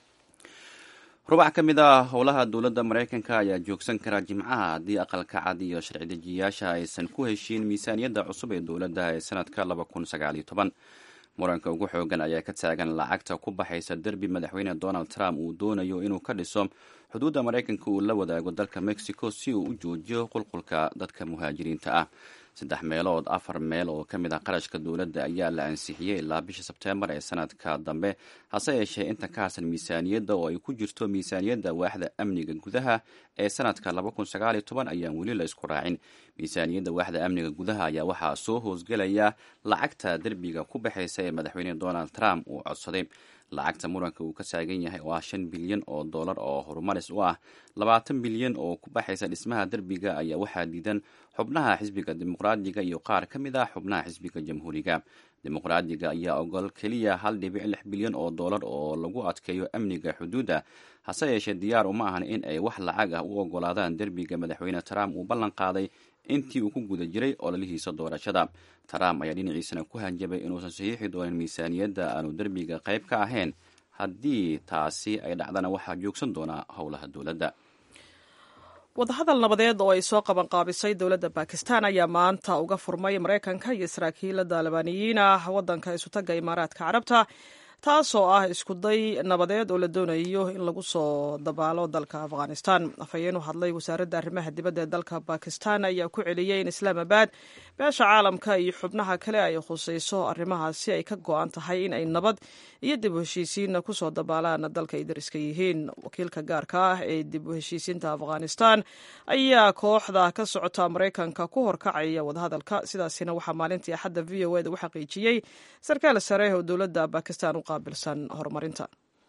rubac ka mid ah howlaha dowladda maraykanka ayaa joogsan karaa jimcaha haddii aqalka cad iyo sharci dejiyayaasha aysan ku heshiin miisaaniyadda cusub ee dowladda ee sanadka laba kun sagaaliyo toban muranka ugu xoogan ayaa ka taagan lacagta ku baxaysa derbi madaxweyne donald trump uu doonayo inuu ka dhiso xuduudda maraykanka uu la wadaago dalka mexico si uu u joojiyo qulqulka dadka muhaajiriinta ah saddex meelood afar meel oo ka mid ah qarashka dowladda ayaa la ansixiyey ilaa bisha sebteembar ee sanadka dambe hase yeeshee inta ka harsan miisaaniyadda oo ay ku jirto miisaaniyadda waaxda amniga gudaha ee sanadka ayaan weli la isku raacin miisaaniyadda waaxda amniga gudaha ayaa waxaa soo hoosgelaya lacagta derbiga ku baxaysa ee madaxweyne donald trump uu codsaday lacagta muranka uu ka taagan yahay oo ah shan bilyan oo dollar oo horumaris u ah labaatan bilyan oo ku baxaysa dhismaha derbiga ayaa waxaa diidan xubnaha xisbiga dimuqraadiga iyo qaar ka mid ah xubnaha xisbiga jamhuuriga dimuqraadiga ayaa ogol keliya hal dhibic lix bilyan oo dollar oo lagu adkeeyo amniga xuduudda hase yeeshee diyaar uma ahan in ay wax lacag ah u ogolaadaan derbiga madaxweyne trump uu ballan qaaday intii uu ku guda jiray ololihiisa doorashada trump ayaa dhinaciisana ku hanjabay inuusan saxiixi doonin miisaaniyadda aanu derbiga qayb ka ahayn haddii taasi ay dhacdana waxaa joogsan doonaa howlaha dowladda wadahadal nabadeed oo ay soo qabanqaabisay dowladda bakistan ayaa maanta uga furmay maraykanka iyo saraakiila daalibaaniyiin ah waddanka isutaga imaaraadka carabta taasoo ah iskuday nabadeed oo la doonayo in lagu soo dabaalo dalka afghanistan afhayeen u hadlay wasaaradda arrimaha dibadda ee dalka bakistan ayaa ku celiyey in islaamabad beesha caalamka iyo xubnaha kale ay khusayso arrimahaasi ay ka go-an tahay in ay nabad iyo dib u heshiisiinna kusoo dabaalaan dalka ay dariska yihiin wakiilka gaarka ah ee dib u heshiisiinta afghanistan ayaa kooxda ka socota maraykanka ku horkacaya wadahadalka sidaasina waxaa maalintii axadda v o eda u xaqiijiyey sarkaal sare oo dowladda bakistan u qaabilsan horumarinta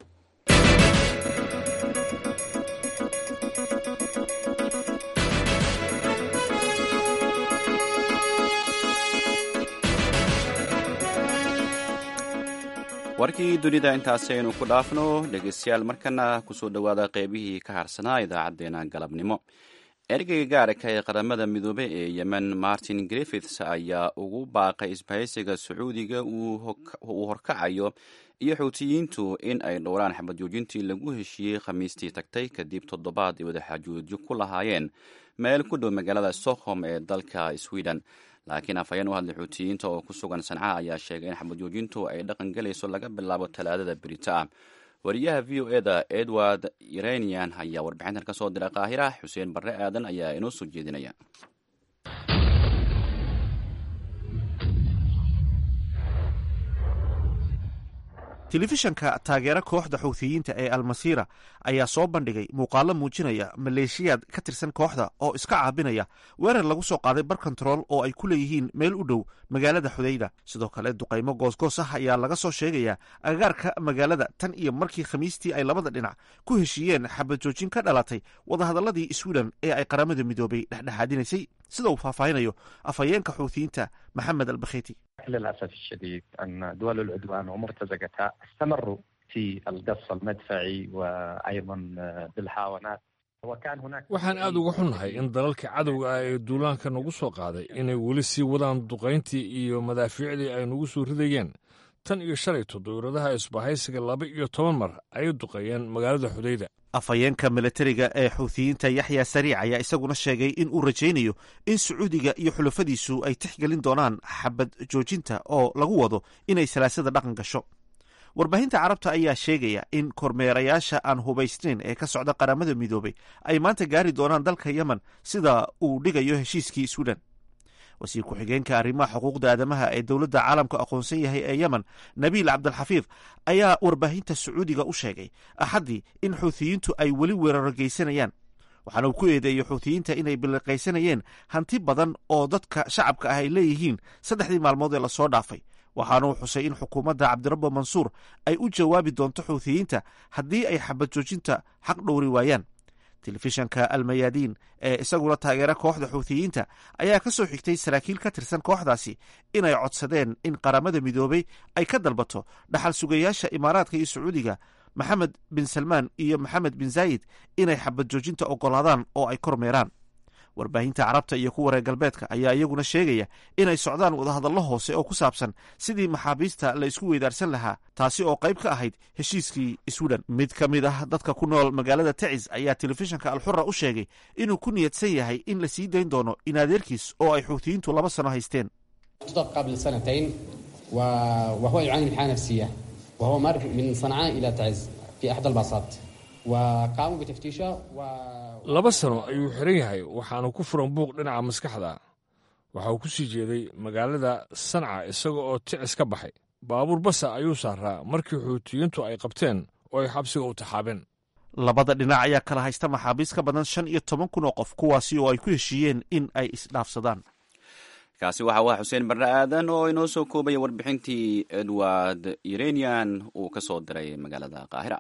warkii dunida intaasi aynu ku dhaafno dhegeystayaal markana kusoo dhowaada qeybihii ka harsanaa idaacadeena galabnimo ergeyga gaarka ee qaramada midoobe ee yemen martin griffiths ayaa ugu baaqay isbahaysiga sacuudiga uu horkacayo iyo xuutiyiintu in ay dhowraan xabad joojintii lagu heshiiyey khamiistii tagtay kadib toddobaad ay wadaxaajoodyo ku lahaayeen meel ku dhow magaalada stockholm ee dalka sweden laakiin afhayeen u hadlay xuutiyiinta oo ku sugan sanca ayaa sheegay in xabad joojintu ay dhaqan gelayso laga bilaabo talaadada berita ah wariyaha v o eda edward iranian ayaa warbixintan ka soo diray qaahira xuseen barre aadan ayaa inoo soo jeedinaya telefishanka taageera kooxda xuuthiyiinta ee almasiira ayaa soo bandhigay muuqaalo muujinaya maleeshiyaad ka tirsan kooxda oo iska caabinaya weerar lagu soo qaaday bar kontarool oo ay ku leeyihiin meel u dhow magaalada xudayda sidoo kale duqaymo goosgoos ah ayaa laga soo sheegayaa agagaarka magaalada tan iyo markii khamiistii ay labada dhinac ku heshiiyeen xabad joojin ka dhalatay wadahadalladii swiden ee ay qaramada midoobay dhexdhexaadinaysay sida uu faahfaahinayo afhayeenka xuuthiyiinta maxamed albakheti للأسف الشديد أن دول العدوان ومرتزقتها استمروا في القصف المدفعي وأيضا بالحاونات وكان هناك waxaan aad uga xunnahay in dalalka cadowga ah ee duulaanka nagu soo qaaday inay weli sii wadaan duqayntii iyo madaafiicdii ay nagu soo ridayeen tan iyo shalayto dowladaha isbahaysiga laba iyo toban mar ayay duqeeyeen magaalada xudayda afhayeenka milatariga ee xuuthiyiinta yaxya sariic ayaa isaguna sheegay in uu rajaynayo in sacuudiga iyo xulafadiisu ay tixgelin doonaan xabad joojinta oo lagu wado inay salaasada dhaqan gasho warbaahinta carabta ayaa sheegaya in kormeerayaasha aan hubaysnayn ee ka socda qaramada midoobay ay maanta gaari doonaan dalka yemen sida uu dhigayo heshiiskii swiden wasiir ku-xigeenka arrimaha xuquuqda aadamaha ee dowladda caalamka aqoonsan yahay ee yemen nabiil cabdilxafiid ayaa warbaahinta sacuudiga u sheegay axaddii in xuuthiyiintu ay weli weeraro geysanayaan waxaana uu ku eedeeyey xuuthiyiinta inay biliqaysanayeen hanti badan oo dadka shacabka ah ay leeyihiin saddexdii maalmood ee lasoo dhaafay waxaana uu xusay in xukuumadda cabdirabbo mansuur ay u jawaabi doonto xuuthiyiinta haddii ay xabad joojinta xaq dhowri waayaan telefishanka almayaadiin ee isaguna taageera kooxda xuuthiyiinta ayaa ka soo xigtay saraakiil ka tirsan kooxdaasi inay codsadeen in qaramada midoobay ay ka dalbato dhaxal sugayaasha imaaraadka iyo sacuudiga maxamed bin salmaan iyo maxamed bin zaayid inay xabad joojinta oggolaadaan oo ay kormeeraan warbaahinta carabta iyo kuwa reer galbeedka ayaa iyaguna sheegaya inay socdaan wadahadallo hoose oo ku saabsan sidii maxaabiista la isku weydaarsan lahaa taasi oo qayb ka ahayd heshiiskii swiden mid ka mid ah dadka ku nool magaalada tacis ayaa telefishanka alxura u sheegay inuu ku niyadsan yahay in la sii dayn doono in adeerkiis oo ay xuutiyiintu laba sano haysteen قبل سنتين وهو يعاني من حالة نفسية وهو مر من صنعاء إلى تعز في أحد الباصات وقاموا بتفتيشه و laba sano ayuu xiran yahay waxaanu ku furan buuq dhinaca maskaxda waxa uu ku sii jeeday magaalada sanca isaga oo ticis ka baxay baabuur basa ayuu saaraa markii xuutiyiintu ay qabteen oo ay xabsiga u taxaabeen labada dhinac ayaa kala haysta maxaabiis ka badan shan iyo toban kun oo qof kuwaasi oo ay ku heshiiyeen in ay isdhaafsadaan kaasi waxa waa xuseen barre aadan oo inoo soo koobaya warbixintii edward iranian uu ka soo diray magaalada qaahira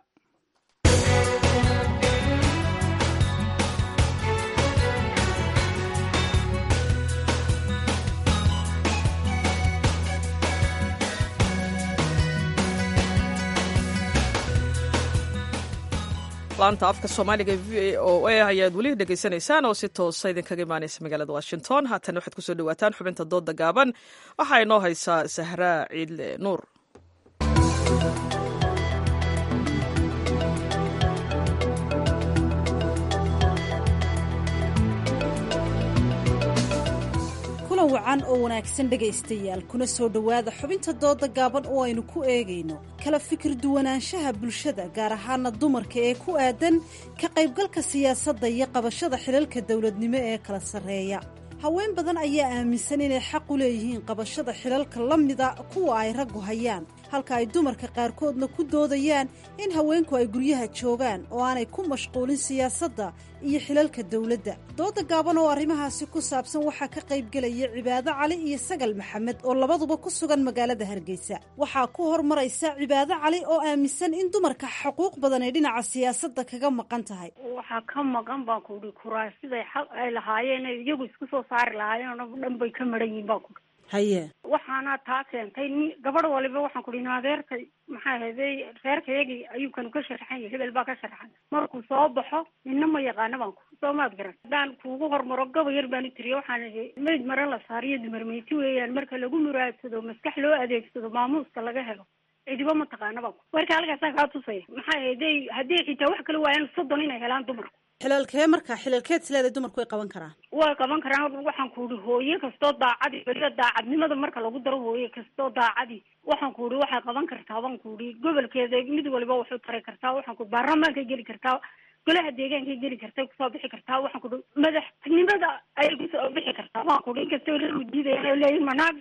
laanta afka soomaaliga v o a ayaad weli dhegaysanaysaan oo si toosa idinkaga imaanaysa magaalada washington haatan waxaad kusoo dhawaataan xubinta dooda gaaban waxaa inoo haysaa sahraa ciidle nuur kulan wacan oo wanaagsan dhegaystayaal kuna soo dhowaada xubinta dooda gaaban oo aynu ku eegayno kala fikir duwanaanshaha bulshada gaar ahaana dumarka ee ku aadan ka qaybgalka siyaasadda iyo qabashada xilalka dowladnimo ee kala sarreeya haween badan ayaa aaminsan inay xaq u leeyihiin qabashada xilalka la mida kuwa ay raggu hayaan halka ay dumarka qaarkoodna ku doodayaan in haweenku ay guryaha joogaan oo aanay ku mashquulin siyaasadda iyo xilalka dowladda dooda gaaban oo arrimahaasi ku saabsan waxaa ka qaybgelaya cibaado cali iyo sagal maxamed oo labaduba ku sugan magaalada hargeysa waxaa ku hormaraysa cibaado cali oo aaminsan in dumarka xuquuq badan ay dhinaca siyaasadda kaga maqan tahay waxaa ka maqan baan ku uhi kuraasiday xaq ay lahaayeen iyagu isku soo saari lahaayeen oo dhan bay ka maran yihiin baan ku haye waxaana taa keentay ni gabadh waliba waxaan ku dhihi adeerka maxaa ahayday reerkayagii ayuu kanu ka sharaxan yahay hebel baa ka sharaxan markuu soo baxo nina ma yaqaana baan ku soo maad garan haddaan kuugu hormaro gaba yar baan u tiriya waxaan ihi mayd mare la saariyo dumarmeyti weeyaan marka lagu muraadsado maskax loo adeegsado maamuuska laga helo cidiba ma taqaana baan ku marka halkaasaan kaa tusaya maxaa ahayday haddii xitaa wax kala waayaan soddon inay helaan dumarku xilalkee marka xilalkeed isleedahay dumarku way qaban karaan way qaban karaan waxaan ku ihi hooye kastoo daacadi weliba daacadnimada marka lagu daro hooye kastoo daacadi waxaan ku ihi waxay qaban kartaa baan ku ihi gobolkeeda mid waliba waxu tari kartaa waxaan ku baarlamaankay geli kartaa golaha deegaankay geli kartay kusoo bixi kartaa waxaan ku ihi madaxnimada ayay kusoo bixi kartaa waan ku ihi inkastoo reerku diidaya leeyihin manaag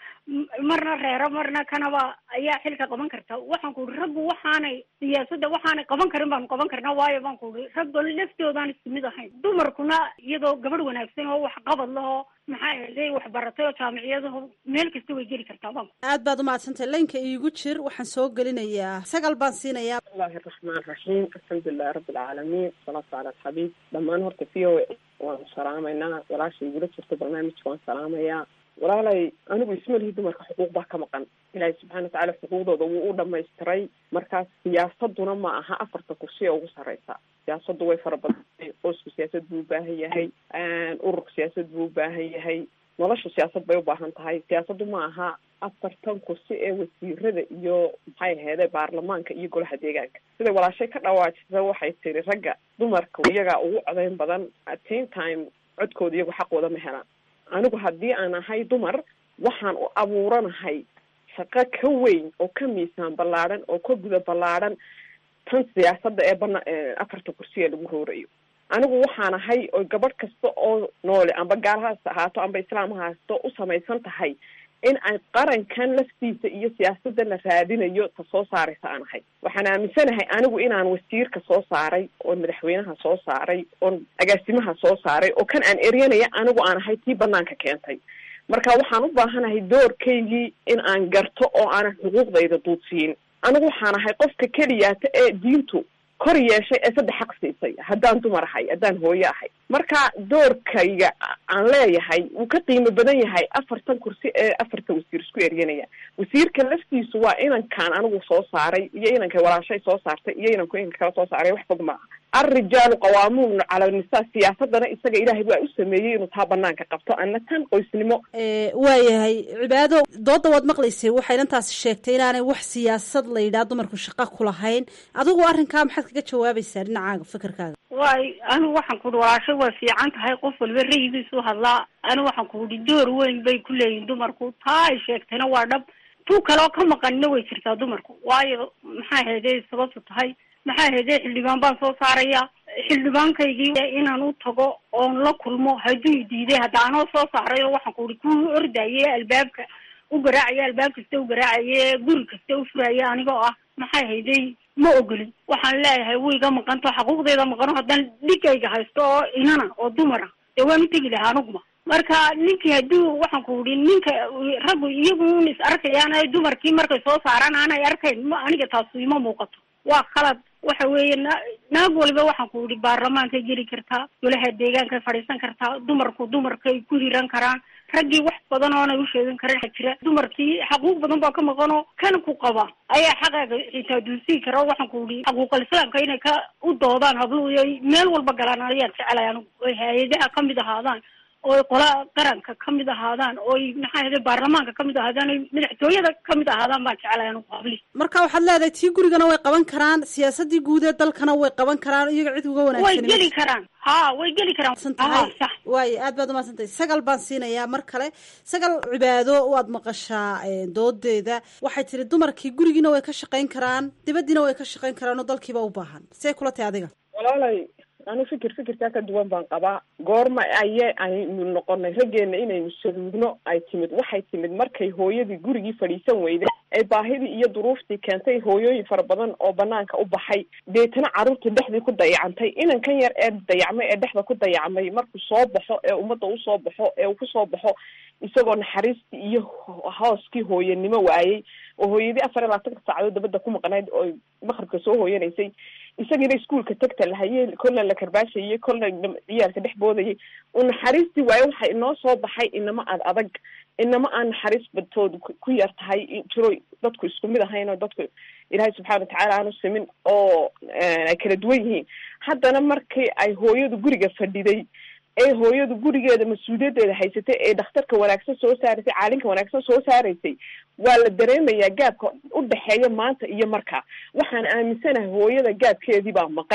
marna reero marna kanaba ayaa xilka qaban karta waxaan ku ihi raggu waxaanay siyaasadda waxaanay qaban karin baanu qaban karnaa waayo baan ku ihi ragga laftoodaan isku mid ahayn dumarkuna iyadoo gabadh wanaagsan oo wax qabad lahoo maxaa yeelay wax baratay oo jaamiciyadaho meel kasta way geli kartaa baan aad baad umahadsantahay laynka iigu jir waxaan soo gelinayaa sagal baan siinayaa bismillahi raxmaan raxiim alxamdulilahi rabbi alcaalamiin wasalaatu cala alxabiib dhammaan horta v o a waanu salaamaynaa walaasha igula jirta barnaamijka waan salaamayaa walaalay anigu isma lihi dumarka xuquuq baa ka maqan ilaahay subxana watacaala xuquuqdooda wuu u dhamaystiray markaas siyaasaduna ma aha afarta kursi ee ugu sareysa siyaasaddu way fara badantay qoysku siyaasad buu ubaahan yahay ururka siyaasad buu ubaahan yahay nolosha siyaasad bay ubaahan tahay siyaasaddu ma aha afartan kursi ee wasiirada iyo maxay aheede baarlamaanka iyo golaha deegaanka siday walaashay ka dhawaajisa waxay tiri ragga dumarka iyagaa ugu codeyn badan at same time codkooda iyagu xaqooda ma helaan anigu haddii aan ahay dumar waxaan u abuuranahay shaqo ka weyn oo ka miisaan ballaadhan oo ka guda ballaadhan tan siyaasadda ee bana afarta kursiya lagu roorayo anigu waxaan ahay oo gabadh kasta oo noole amba gaalahaas ahaato amba islaam haasto u samaysan tahay in ay qarankan laftiisa iyo siyaasadda la raadinayo ta soo saaraysa aan ahay waxaan aaminsanahay anigu inaan wasiirka soo saaray oon madaxweynaha soo saaray oon agaasimaha soo saaray oo kan aan eryanaya anigu aan ahay tii banaanka keentay marka waxaan u baahanahay doorkaygii in aan garto oo aanan xuquuqdayda duudsiin anigu waxaan ahay qofka keliyaata ee diintu kor yeeshay ee saddex xaq siisay haddaan dumar ahay haddaan hooyo ahay marka doorkayga aan leeyahay wuu ka qiimo badan yahay afartan kursi ee afarta wasiir isku eryanaya wasiirka laftiisu waa inankaan anigu soo saaray iyo inankay walaashay soo saartay iyo inanku inanka kala soo saaray wax fog maaha alrijaalu qawaamuun cala nisaa siyaasadana isaga ilaahay waa u sameeyey inuu taa banaanka qabto ana tan qoysnimo waayahay cibaado dooda waad maqlaysay waxay inantaasi sheegtay inaanay wax siyaasad la yidhaha dumarku shaqo ku lahayn adigu arrinkaa maxaad kaga jawaabaysaa dhinacaaga fikirkaaga waay anigu waxaan ku uhi walaashay way fiican tahay qof waliba rayigiisu hadlaa anigu waxaan ku uhi door weyn bay ku leeyihin dumarku taa ay sheegtayna waa dhab tu kaleo ka maqanina way jirtaa dumarku waayo maxaa heedey sababtu tahay maxaa heedey xildhibaan baan soo saaraya xildhibaankaygii inaan u tago oon la kulmo hadduu diiday hadda anoo soo saarayo waxaan ku uhi kuwii ordaye albaabka u garaacaya albaab kasta u garaacaye guri kasta u furaya anigoo ah maxaa haydey ma ogolin waxaan leeyahay wiiga maqanto xaquuqdeeda maqano haddaan dhigayga haysto oo inana oo dumara dee waan u tegi lahaa aniguma marka ninkii hadduu waxaan ku uhi ninka raggu iyagu un is arkayaan dumarkii markay soo saaraan aanay arkayn ma aniga taasu ima muuqato waa khalad waxa weeye na naag waliba waxaan ku ihi baarlamaankay geli kartaa golaha deegaankay fadhiisan kartaa dumarku dumarkay ku hiran karaan raggii wax badan oonay u sheegan karin waxa jira dumarkii xaquuq badan baa ka maqanoo kan ku qaba ayaa xaqaaga xitaa duursii kara oo waxaan ku ihi xaquuqal islaamka inay ka u doodaan habluhu iyo meel walba galaan ayaan jeclay anigu oy hay-adaha kamid ahaadaan ooy qola qaranka kamid ahaadaan ooy maxaa hede baarlamaanka kamid ahaadaan oy madaxtooyada kamid ahaadaan baan jeclay anigu habli marka waxaad leedahay tii gurigana way qaban karaan siyaasadii guud ee dalkana way qaban karaan iyaga cid uga wanaagsan way geli karaan ha way geli karaan tahay waayo aad baad umahadsantahay sagal baan siinayaa mar kale sagal cibaado waad maqashaa doodeeda waxay tiri dumarkii gurigiina way ka shaqayn karaan dibadiina way ka shaqayn karaan oo dalkiiba u baahan see kula tahay adiga walaalay anu fikir fikirkaa ka duwan baan qabaa goorma aye aynu noqonay raggeena inaynu saluugno ay timid waxay timid markay hooyadii gurigii fadhiisan weyday ee baahidii iyo duruuftii keentay hooyooyin fara badan oo banaanka u baxay deetana carruurta dhexdii ku dayacantay inankan yar ee dayacmay ee dhexda ku dayacmay markuu soo baxo ee ummadda usoo baxo ee uu kusoo baxo isagoo naxariistii iyo hooskii hooyanimo waayey oo hooyadii afar iyo labaatanka saacadood dabadda ku maqnayd oo maqribka soo hooyanaysay isagiina iskuolka tagta lahaye kolna la karbaashayey kolna ciyaalka dhex boodayay uu naxariistii waayo waxa inoo soo baxay inama ad adag inama aan naxariis badtoodu ku yar tahay jiro dadku isku mid ahayn oo dadku ilaahay subxaana watacaala aanu simin oo ay kala duwan yihiin haddana markii ay hooyadu guriga fadhiday ee hooyadu gurigeeda mas-uuliyaddeeda haysatay ee dhakhtarka wanaagsan soo saaraysay caalinka wanaagsan soo saaraysay waa la dareemayaa gaabka u dhexeeya maanta iyo markaa waxaan aaminsanahay hooyada gaabkeedii baa maqan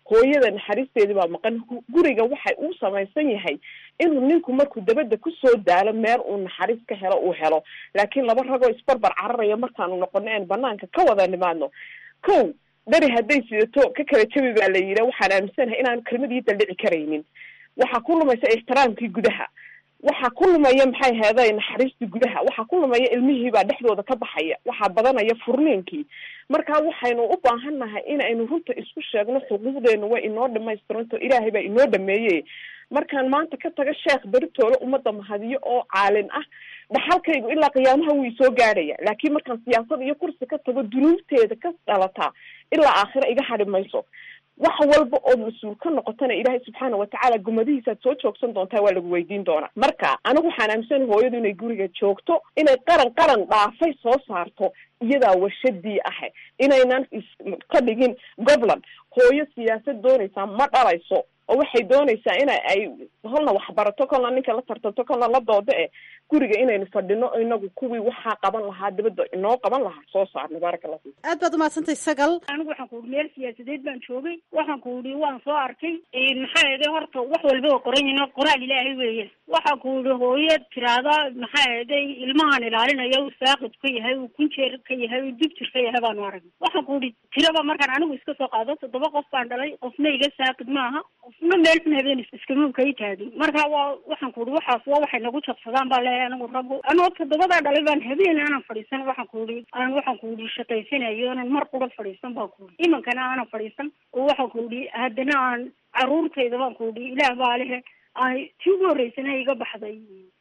hooyada naxariisteedii baa maqan guriga waxay uu samaysan yahay inuu ninku markuu dabadda kusoo daalo meel uu naxariis ka helo uu helo laakiin laba ragoo isbarbar cararaya markaanu noqono een banaanka ka wada nimaadno kow dhari hadday sidato ka kala jabi baa la yidhi waxaan aaminsanahay inaan kelmadii daldhici karaynin waxaa ku lumaysa ixtiraamkii gudaha waxaa ku lumaya maxay heeday naxariistii gudaha waxaa ku lumaya ilmihiibaa dhexdooda ka baxaya waxaa badanaya furniinkii marka waxaynu u baahan nahay inaynu runta isku sheegno xuquuqdeenu way inoo dhamaystiranto ilaahay baa inoo dhameeye markaan maanta ka taga sheekh beritoole ummadda mahadiyo oo caalin ah dhaxalkaygu ilaa qiyaamaha wuu isoo gaadhaya laakiin markaan siyaasad iyo kursi ka tago dunuubteeda ka dhalataa ilaa aakhira iga hadhi mayso wax walba ood mas-uul ka noqotana ilaahay subxaana watacaala gumadihiisaad soo joogsan doontaa waa lagu weydiin doonaa marka anigu waxaan aaminsanahay hooyadu inay guriga joogto inay qaran qaran dhaafay soo saarto iyadaa warshadii ahe inaynan iska dhigin gobland hooyo siyaasad doonaysaa ma dhalayso oo waxay doonaysaa ina ay kolna waxbarato kolna ninka la tartanto kolna la doodo e guriga inaynu fadhino inagu kuwii waxaa qaban lahaa dibadda inoo qaban lahaa soo saarno baaraka allah fiik aad baad umahadsantay sagal anigu waxaan ku ihi meel siyaasadeed baan joogay waxaan ku ihi waan soo arkay maxaa eede horta wax walba waa qoran yihin qoraal ilaahay weeye waxaan ku ihi hooyo tiraada maxaa eeday ilmahan ilaalinaya uu saaqid ka yahay uu kunjeer ka yahay uu dibjir ka yahay baanu aragay waxaan ku ihi tiraba markaan anigu iska soo qaado toddoba qof baan dhalay qofna iga saaqid maaha qofna meel xun habeen iskama kay taagin marka waa waxaan ku ihi waxaas waa waxay nagu jabsadaan baa leeyahay anigu rabo anoo toddobadaa dhalay baan habeen aanan fadhiisan waxaan ku ihi aan waxaan ku ihi shaqaysanayo onan mar qura fadhiisan baan ku ihi imankana aanan fadhiisan oo waxaan ku ihi haddana aan caruurtayda baan ku ihi ilaah baa lehe ay tii ugu horreysana iga baxday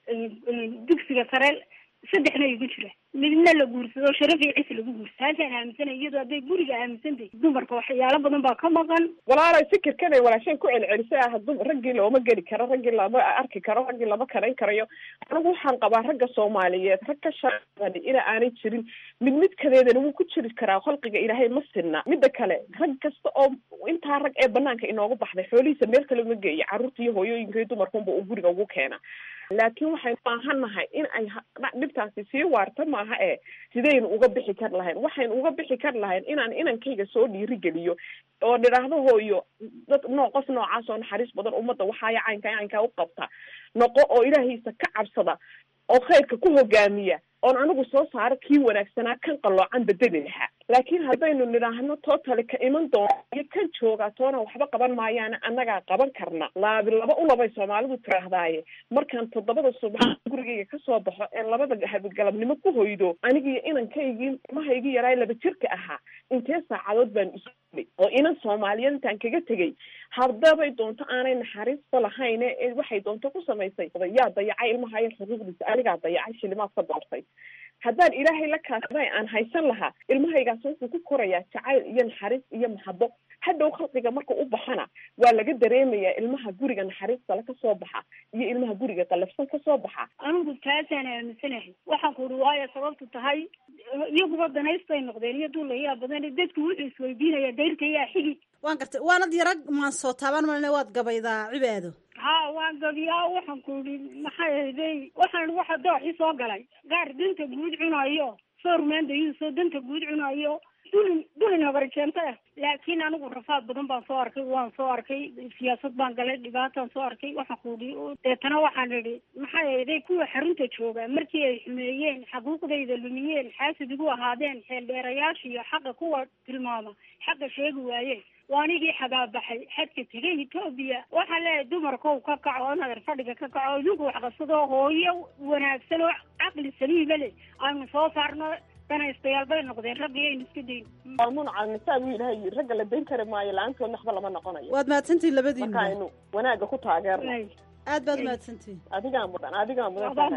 dugsiga sare saddexna igu jira midna la guursado sharaf iyo cis lagu guursa halkaan aaminsanay iyadoo hadday guriga aaminsantahy dumarka waxyaalo badan baa ka maqan walaalay fikirkanay walaasheen ku celcelisay ah du raggii looma geli karo raggii lama arki karo raggii lama karayn karayo anigu waxaan qabaa ragga soomaaliyeed rag ka shaqani ina aanay jirin mid midkadeedana wuu ku jiri karaa khalqiga ilaahay ma sinna midda kale rag kasta oo intaa rag ee banaanka inoogu baxday xoolihiisa meel kale uma geeya carruurta iyo hooyooyinka iyo dumarkunba uu guriga ugu keena laakiin waxaynu baahannahay in ay dhibtaasi sii waarta maaha e sidaynu uga bixi kar lahayn waxaynu uga bixi kar lahayn inaan inankayga soo dhiirigeliyo oo nidhaahdo hooyo dad noo qof noocaas oo naxariis badan ummadda waxaaya caynkaa caynkaa u qabta noqo oo ilaahiisa ka cabsada oo khayrka ku hogaamiya oon anigu soo saaro kii wanaagsanaa kan qalloocan bedeli lahaa laakiin haddaynu nidhaahno tootali ka iman doona iyo kan joogaa toona waxba qaban maayaana annagaa qaban karna laabi laba u labay soomaalidu tiraahdaaye markaan toddobada subax gurigayga kasoo baxo ee labada habigalabnimo ku hoydo anigiiyo inankaygii mahaygii yaraay laba jirka ahaa intee saacadood baan isu oo inan soomaaliyeed intaan kaga tegay haddabay doonto aanay naxariista lahayn ee waxay doonto ku samaysay yaa dayacay ilmahayo xuquuqdiisa anigaa dayacay shilimaad ka doortay haddaan ilaahay la kaasday aan haysan lahaa ilmahaygaas wuxuu ku korayaa jacayl iyo naxariis iyo maxabo hadhow khalqiga marka u baxana waa laga dareemayaa ilmaha guriga naxariistale kasoo baxa iyo ilmaha guriga qalafsan kasoo baxa anigu taasaan aaminsanahay waxaan ku uhi waayo sababtu tahay iyaguba danaystay noqdeen iyo duulayaa badan dadku wuxuu isweydiinaya dayrka yaa xigi waan gartay waanad yarag maan soo taaban malne waad gabaydaa cibaado ha waan gabiyaa waxaan ku ihi maxay ahday waxaan waxa dooxii soo galay gaar danta guud cunayo soormaandayuusoo danta guud cunayo dulin dulin habarjeento ah laakiin anigu rafaad badan baan soo arkay waan soo arkay siyaasad baan galay dhibaataan soo arkay waxaan ku ihi deetana waxaan idhi maxay ahday kuwa xarunta jooga markii ay xumeeyeen xaquuqdayda lumiyeen xaasid igu ahaadeen xeeldheerayaasha iyo xaqa kuwa tilmaama xaqa sheegi waayeen waanigii xagaabaxay xadka tegay etoobiya waxaa leeyahay dumarkow ka kaco nadar fadhiga ka kaco idinku waxqabsadoo hooyo wanaagsan oo caqli saliima leh aynu soo saarno danaystayaal bay noqdeen raggii aynu iska dayn qaanuun caalnisaa buu ilaahay yiri ragga la dayn kari maayo la-aantoodna waxba lama noqonayo waad mahadsantihin labadiina marka aynu wanaagga ku taageerno aad baad mahadsantihin adigaa mudan adigaa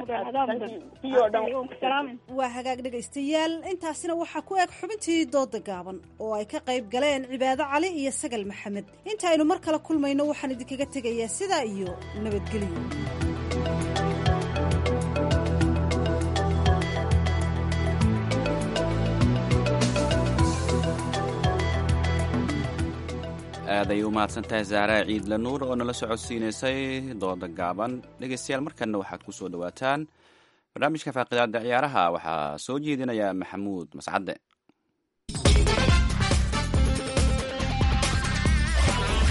mudan waa hagaag dhegaystayaal intaasina waxaa ku eg xubintii dooda gaaban oo ay ka qayb galeen cibaado cali iyo sagal maxamed inta aynu mar kale kulmayno waxaan idinkaga tegayaa sidaa iyo nabadgelyo aaday u mahadsantahay zahraa ciidla nuur oo nala socodsiinaysay dooda gaaban dhegeystayaal markanna waxaad ku soo dhowaataan barnaamijka faaqidaada ciyaaraha waxaa soo jeedinaya maxamuud mascadde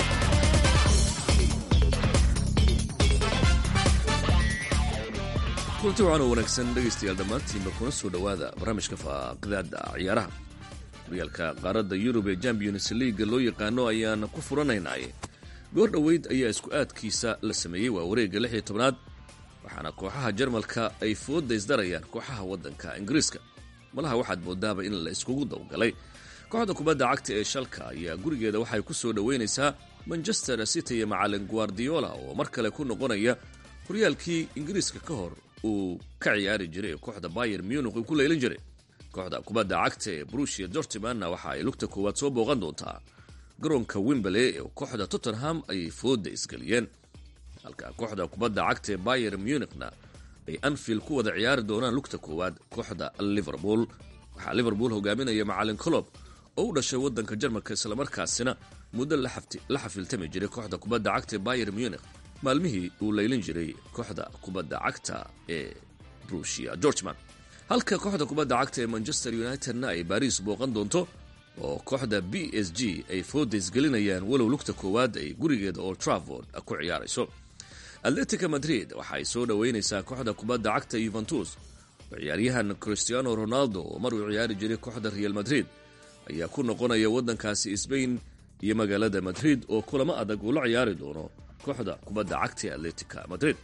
kulanti waxaan oo wanaagsan dhegaystayaal dhammaantiinba kuna soo dhowaada barnaamijka faaqidaada ciyaaraha horyaalka qaaradda yurub ee champions leaga loo yaqaano ayaan ku furanaynay goor dhoweyd ayaa isku aadkiisa la sameeyey waa wareegga lix iyo tobnaad waxaana kooxaha jarmalka ay fooda isdarayaan kooxaha waddanka ingiriiska malaha waxaad moodaaba in la iskugu dawgalay kooxda kubadda cagta ee shalka ayaa gurigeeda waxay ku soo dhoweynaysaa manchester city iyo macalin guardiola oo mar kale ku noqonaya horyaalkii ingiriiska ka hor uu ka ciyaari jiray ee kooxda bayer munich uu ku leylin jiray kooxda kubadda cagta ee brushia dortimanna waxa ay lugta koowaad soo booqan doontaa garoonka wimberley ee kooxda tottenham ayay fooda isgeliyeen halka kooxda kubadda cagta ee bayer munichna ay anfield ku wada ciyaari doonaan lugta koowaad kooxda liverpool waxaa liverpool hogaaminaya macalin colob oo u dhashay waddanka jarmalka islamarkaasina muddo la xafiltami jiray kooxda kubadda cagta ee bayer munich maalmihii uu leylin jiray kooxda kubadda cagta ee brushia georgeman halka kooxda kubadda cagta ee manchester unitedna ay baris booqan doonto oo kooxda b s g ay foodays gelinayaan walow lugta koowaad ay gurigeeda old travord ku ciyaarayso atletica madrid waxa ay soo dhoweynaysaa kooxda kubadda cagta yuventus oo ciyaaryahan cristiano ronaldo oo mar uu ciyaari jiray kooxda real madrid ayaa ku noqonaya waddankaasi sbain iyo magaalada madrid oo kulamo adag uu la ciyaari doono kooxda kubadda cagta ee atletica madrid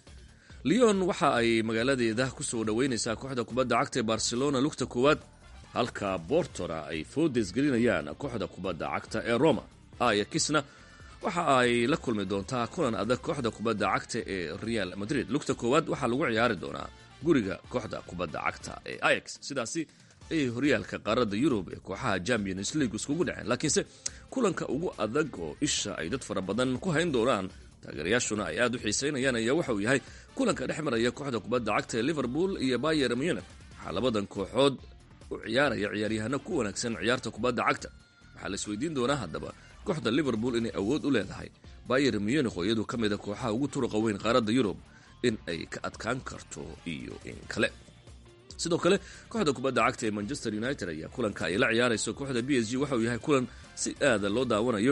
leon waxa ay magaaladeeda ku soo dhoweynaysaa kooxda kubadda cagta ee barcelona lugta koowaad halka bortora ay foodes gelinayaan kooxda kubadda cagta ee roma ayakisna waxa ay la kulmi doontaa kulan adag kooxda kubadda cagta ee real madrid lugta koowaad waxaa lagu ciyaari doonaa guriga kooxda kubadda cagta ee ayax sidaasi ayay horyaalka qaaradda yurub ee kooxaha champions league iskugu dhaceen laakiinse kulanka ugu adag oo isha ay dad fara badan ku hayn doonaan taageerayaashuna ay aad u xiisaynayaan ayaa waxa uu yahay kulanka dhex maraya kooxda kubadda cagta ee liverpool iyo bayer munich waxaa labadan kooxood u ciyaaraya ciyaaryahano ku wanaagsan ciyaarta kubadda cagta waxaa la isweydiin doonaa haddaba kooxda liverpool inay awood u leedahay bayer munich oo iyadu ka mid a kooxaha ugu turuqa weyn qaaradda yurub in ay ka adkaan karto iyo in kale sidoo kale kooxda kubadda cagta ee manchester united ayaa kulanka ay la ciyaarayso kooxda b s g waxa uu yahay kulan si aada loo daawanayo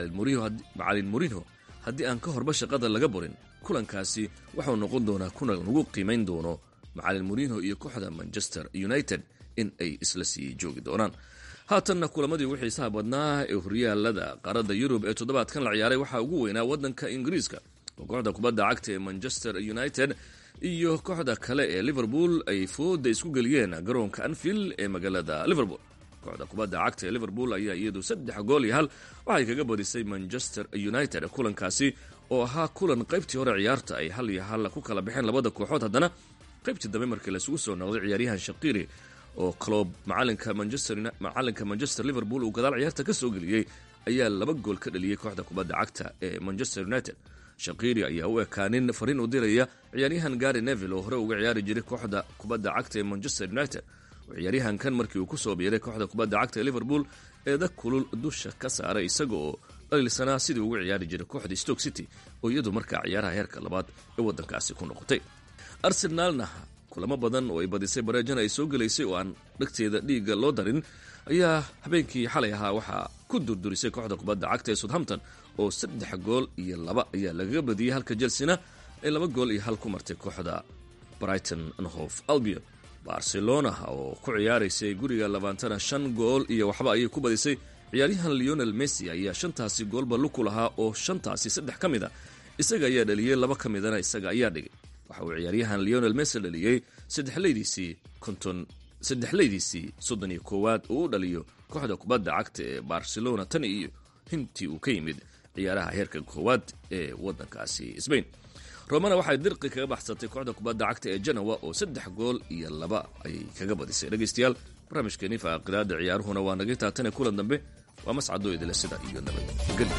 macalin murinho haddii aan ka horba shaqada laga borin kulankaasi waxau noqon doonaa kulan lagu qiimayn doono macalin murinho iyo kooxda manchester united in ay isla sii joogi doonaan haatanna kulamadii ugu xiisaha badnaa ee horyaalada qaaradda yurub ee toddobaadkan la ciyaaray waxaa ugu weynaa waddanka ingiriiska oo kooxda kubadda cagta ee manchester united iyo kooxda kale ee liverpool ay fooda isku geliyeen garoonka anfield ee magaalada liverpool kooxda kubadda cagta ee liverpool ayaa iyadu saddex gool iyo hal waxay kaga badisay manchester united kulankaasi oo ahaa kulan qaybtii hore ciyaarta ay hal iyo hal ku kala baxeen labada kooxood haddana qaybtii dambe markii laisugu soo noqday ciyaaryahan shaqiri oo clob macalinka macalinka manchester liverpool uu gadaal ciyaarta ka soo geliyey ayaa laba gool ka dhaliyey kooxda kubadda cagta ee manchester united shaqiri ayaa u ekaanin fariin u diraya ciyaaryahan gary neville oo hore uga ciyaari jiray kooxda kubadda cagta ee manchester united oo ciyaaryahankan markii uu kusoo biiray kooxda kubadda cagta ee liverpool eeda kulul dusha ka saaray isaga oo dhaliilsanaa sidii ugu ciyaari jiray kooxda stoke city oo iyadu markaa ciyaaraha heerka labaad ee waddankaasi ku noqotay arsenaalna kulamo badan oo ay badisay bareejana ay soo gelaysay oo aan dhegteeda dhiigga loo darin ayaa habeenkii xalay ahaa waxaa ku durdurisay kooxda kubadda cagta ee southampton oo saddex gool iyo laba ayaa lagaga badiyey halka chelsena ay laba gool iyo hal ku martay kooxda brighton anhof albion barcelona oo ku ciyaaraysay guriga labaantana shan gool iyo waxba ayay ku badisay ciyaaryahan leonel messi ayaa shantaasi goolba luku lahaa oo shantaasi saddex ka mid a isaga ayaa dhaliyey laba ka midana isaga ayaa dhigay waxa uu ciyaaryahan leonel messi dhaliyey saddexleydiisii konton saddexleydiisii soddon iyo koowaad uu u dhaliyo kooxda kubadda cagta ee barcelona tan iyo hintii uu ka yimid ciyaaraha heerka koowaad ee waddankaasi sbain romana waxay dirqi kaga baxsatay kooxda kubadda cagta ee janowa oo saddex gool iyo laba ayay kaga badisay dhegaystayaal barnaamijkeenii faaqilaada ciyaaruhuna waa naga taatane kulan dambe waa mascadoo idile sida iyo nabadgelyo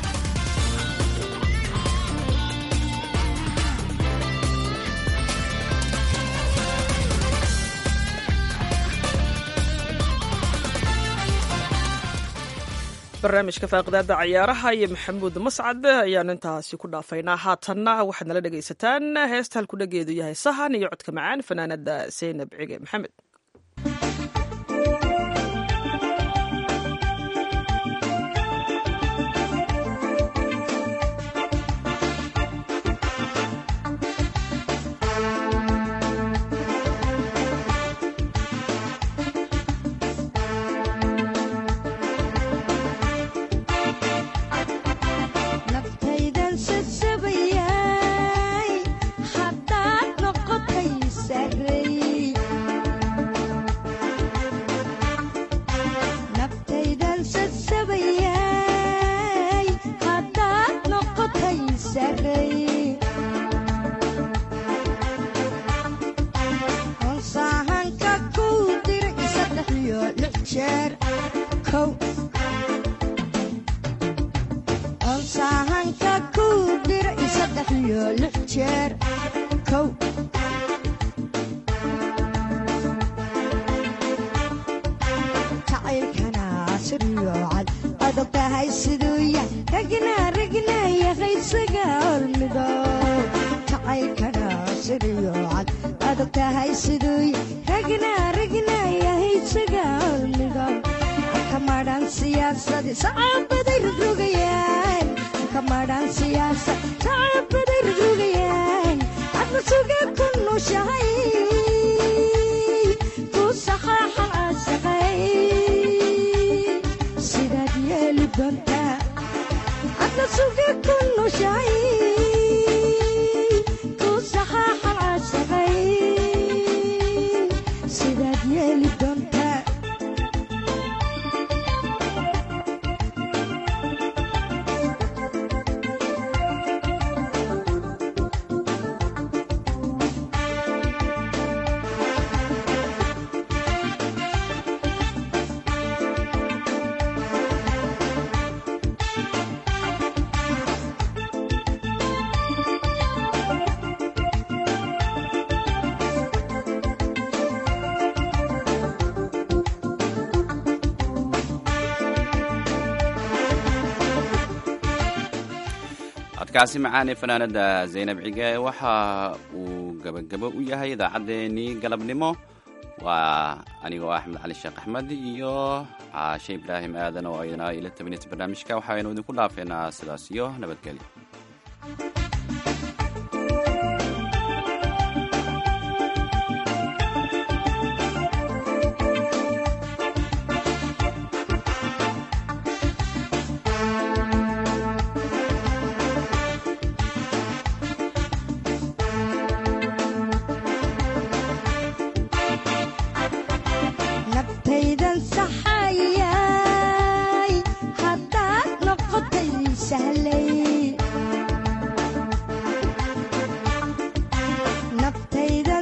barnaamijka faaqidaada cayaaraha iyo maxamuud mascad ayaan intaasi ku dhaafaynaa haatanna waxaad nala dhegaysataan heesta halku dhageedu yahay sahan iyo codka macaan fanaanada seynab cige maxamed kow onsahanka ku dira i saddex iyo lix jeer kow jacaylkana siriyo cad adag tahay siduu yah ragna ragna yahay isaga olmido jacaylkana siriyo cad adag tahay siduu yah ragna ragna yahay isaga olmido kamadhan siyaasadi sacabaday rogrogayaan kamadhan siyaasad sacabaday rogrogayaan adna suga ku nushahay ku saxaaxan caashaqay sidaad yeeli doontaa adna suga ku nushahay ku saxaaxan caashaqay sidaad yeeli doontaa codkaasi macaan ee fanaanada zaynab cige waxa uu gebagabo u yahay idaacaddeenii galabnimo waa anigoo axmed cali sheekh axmed iyo caashe ibraahim aadan oo ayna ila tabinaysa barnaamijka waxaynu idinku dhaafeynaa sidaas iyo nabadgelyo nabtaydan saxayay haddaad noqotay sahlay nabtaydan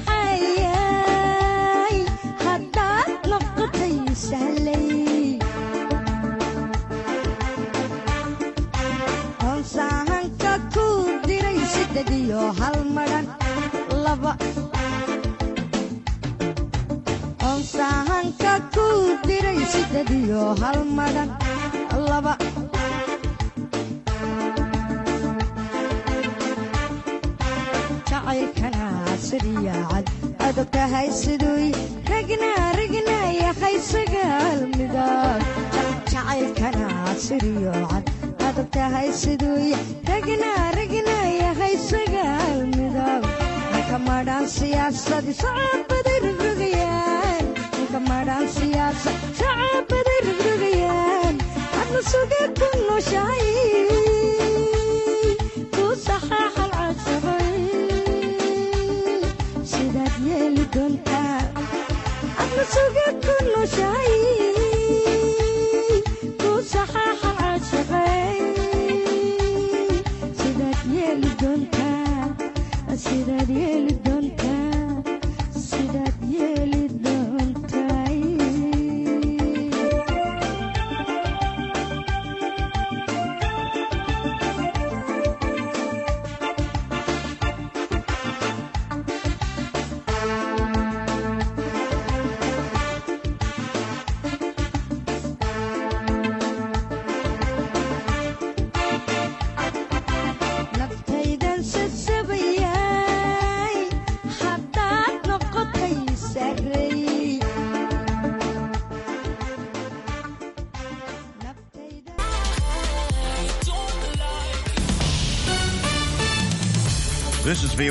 saxayay haddaad noqotay sahlay hoonsaahanka ku diray sidded iyo hal madhan laba onsahanka ku diray sidded iyo hal madhan laba jacaylkana siriya cad adag tahay siduu ragna ragna yahay sagaal midab jacaylkana siriyo cad adag tahay siduu ragna ragna yahay sagaal midab kamadhan siyaasadi sacabaday rogrogayaan kamadhan siyaasad sacabaday rogrogayaan adna suga ku nushahay ku saxaaxal casabay sidaad yeeli doontaa adna suga ku nushahay ku saxaaxal casabay sidaad yeeli doontaa sidaad yeeli doontaa sidaad yeeli doontaa naftaydan sasabayay haddaad noqotay sarey This is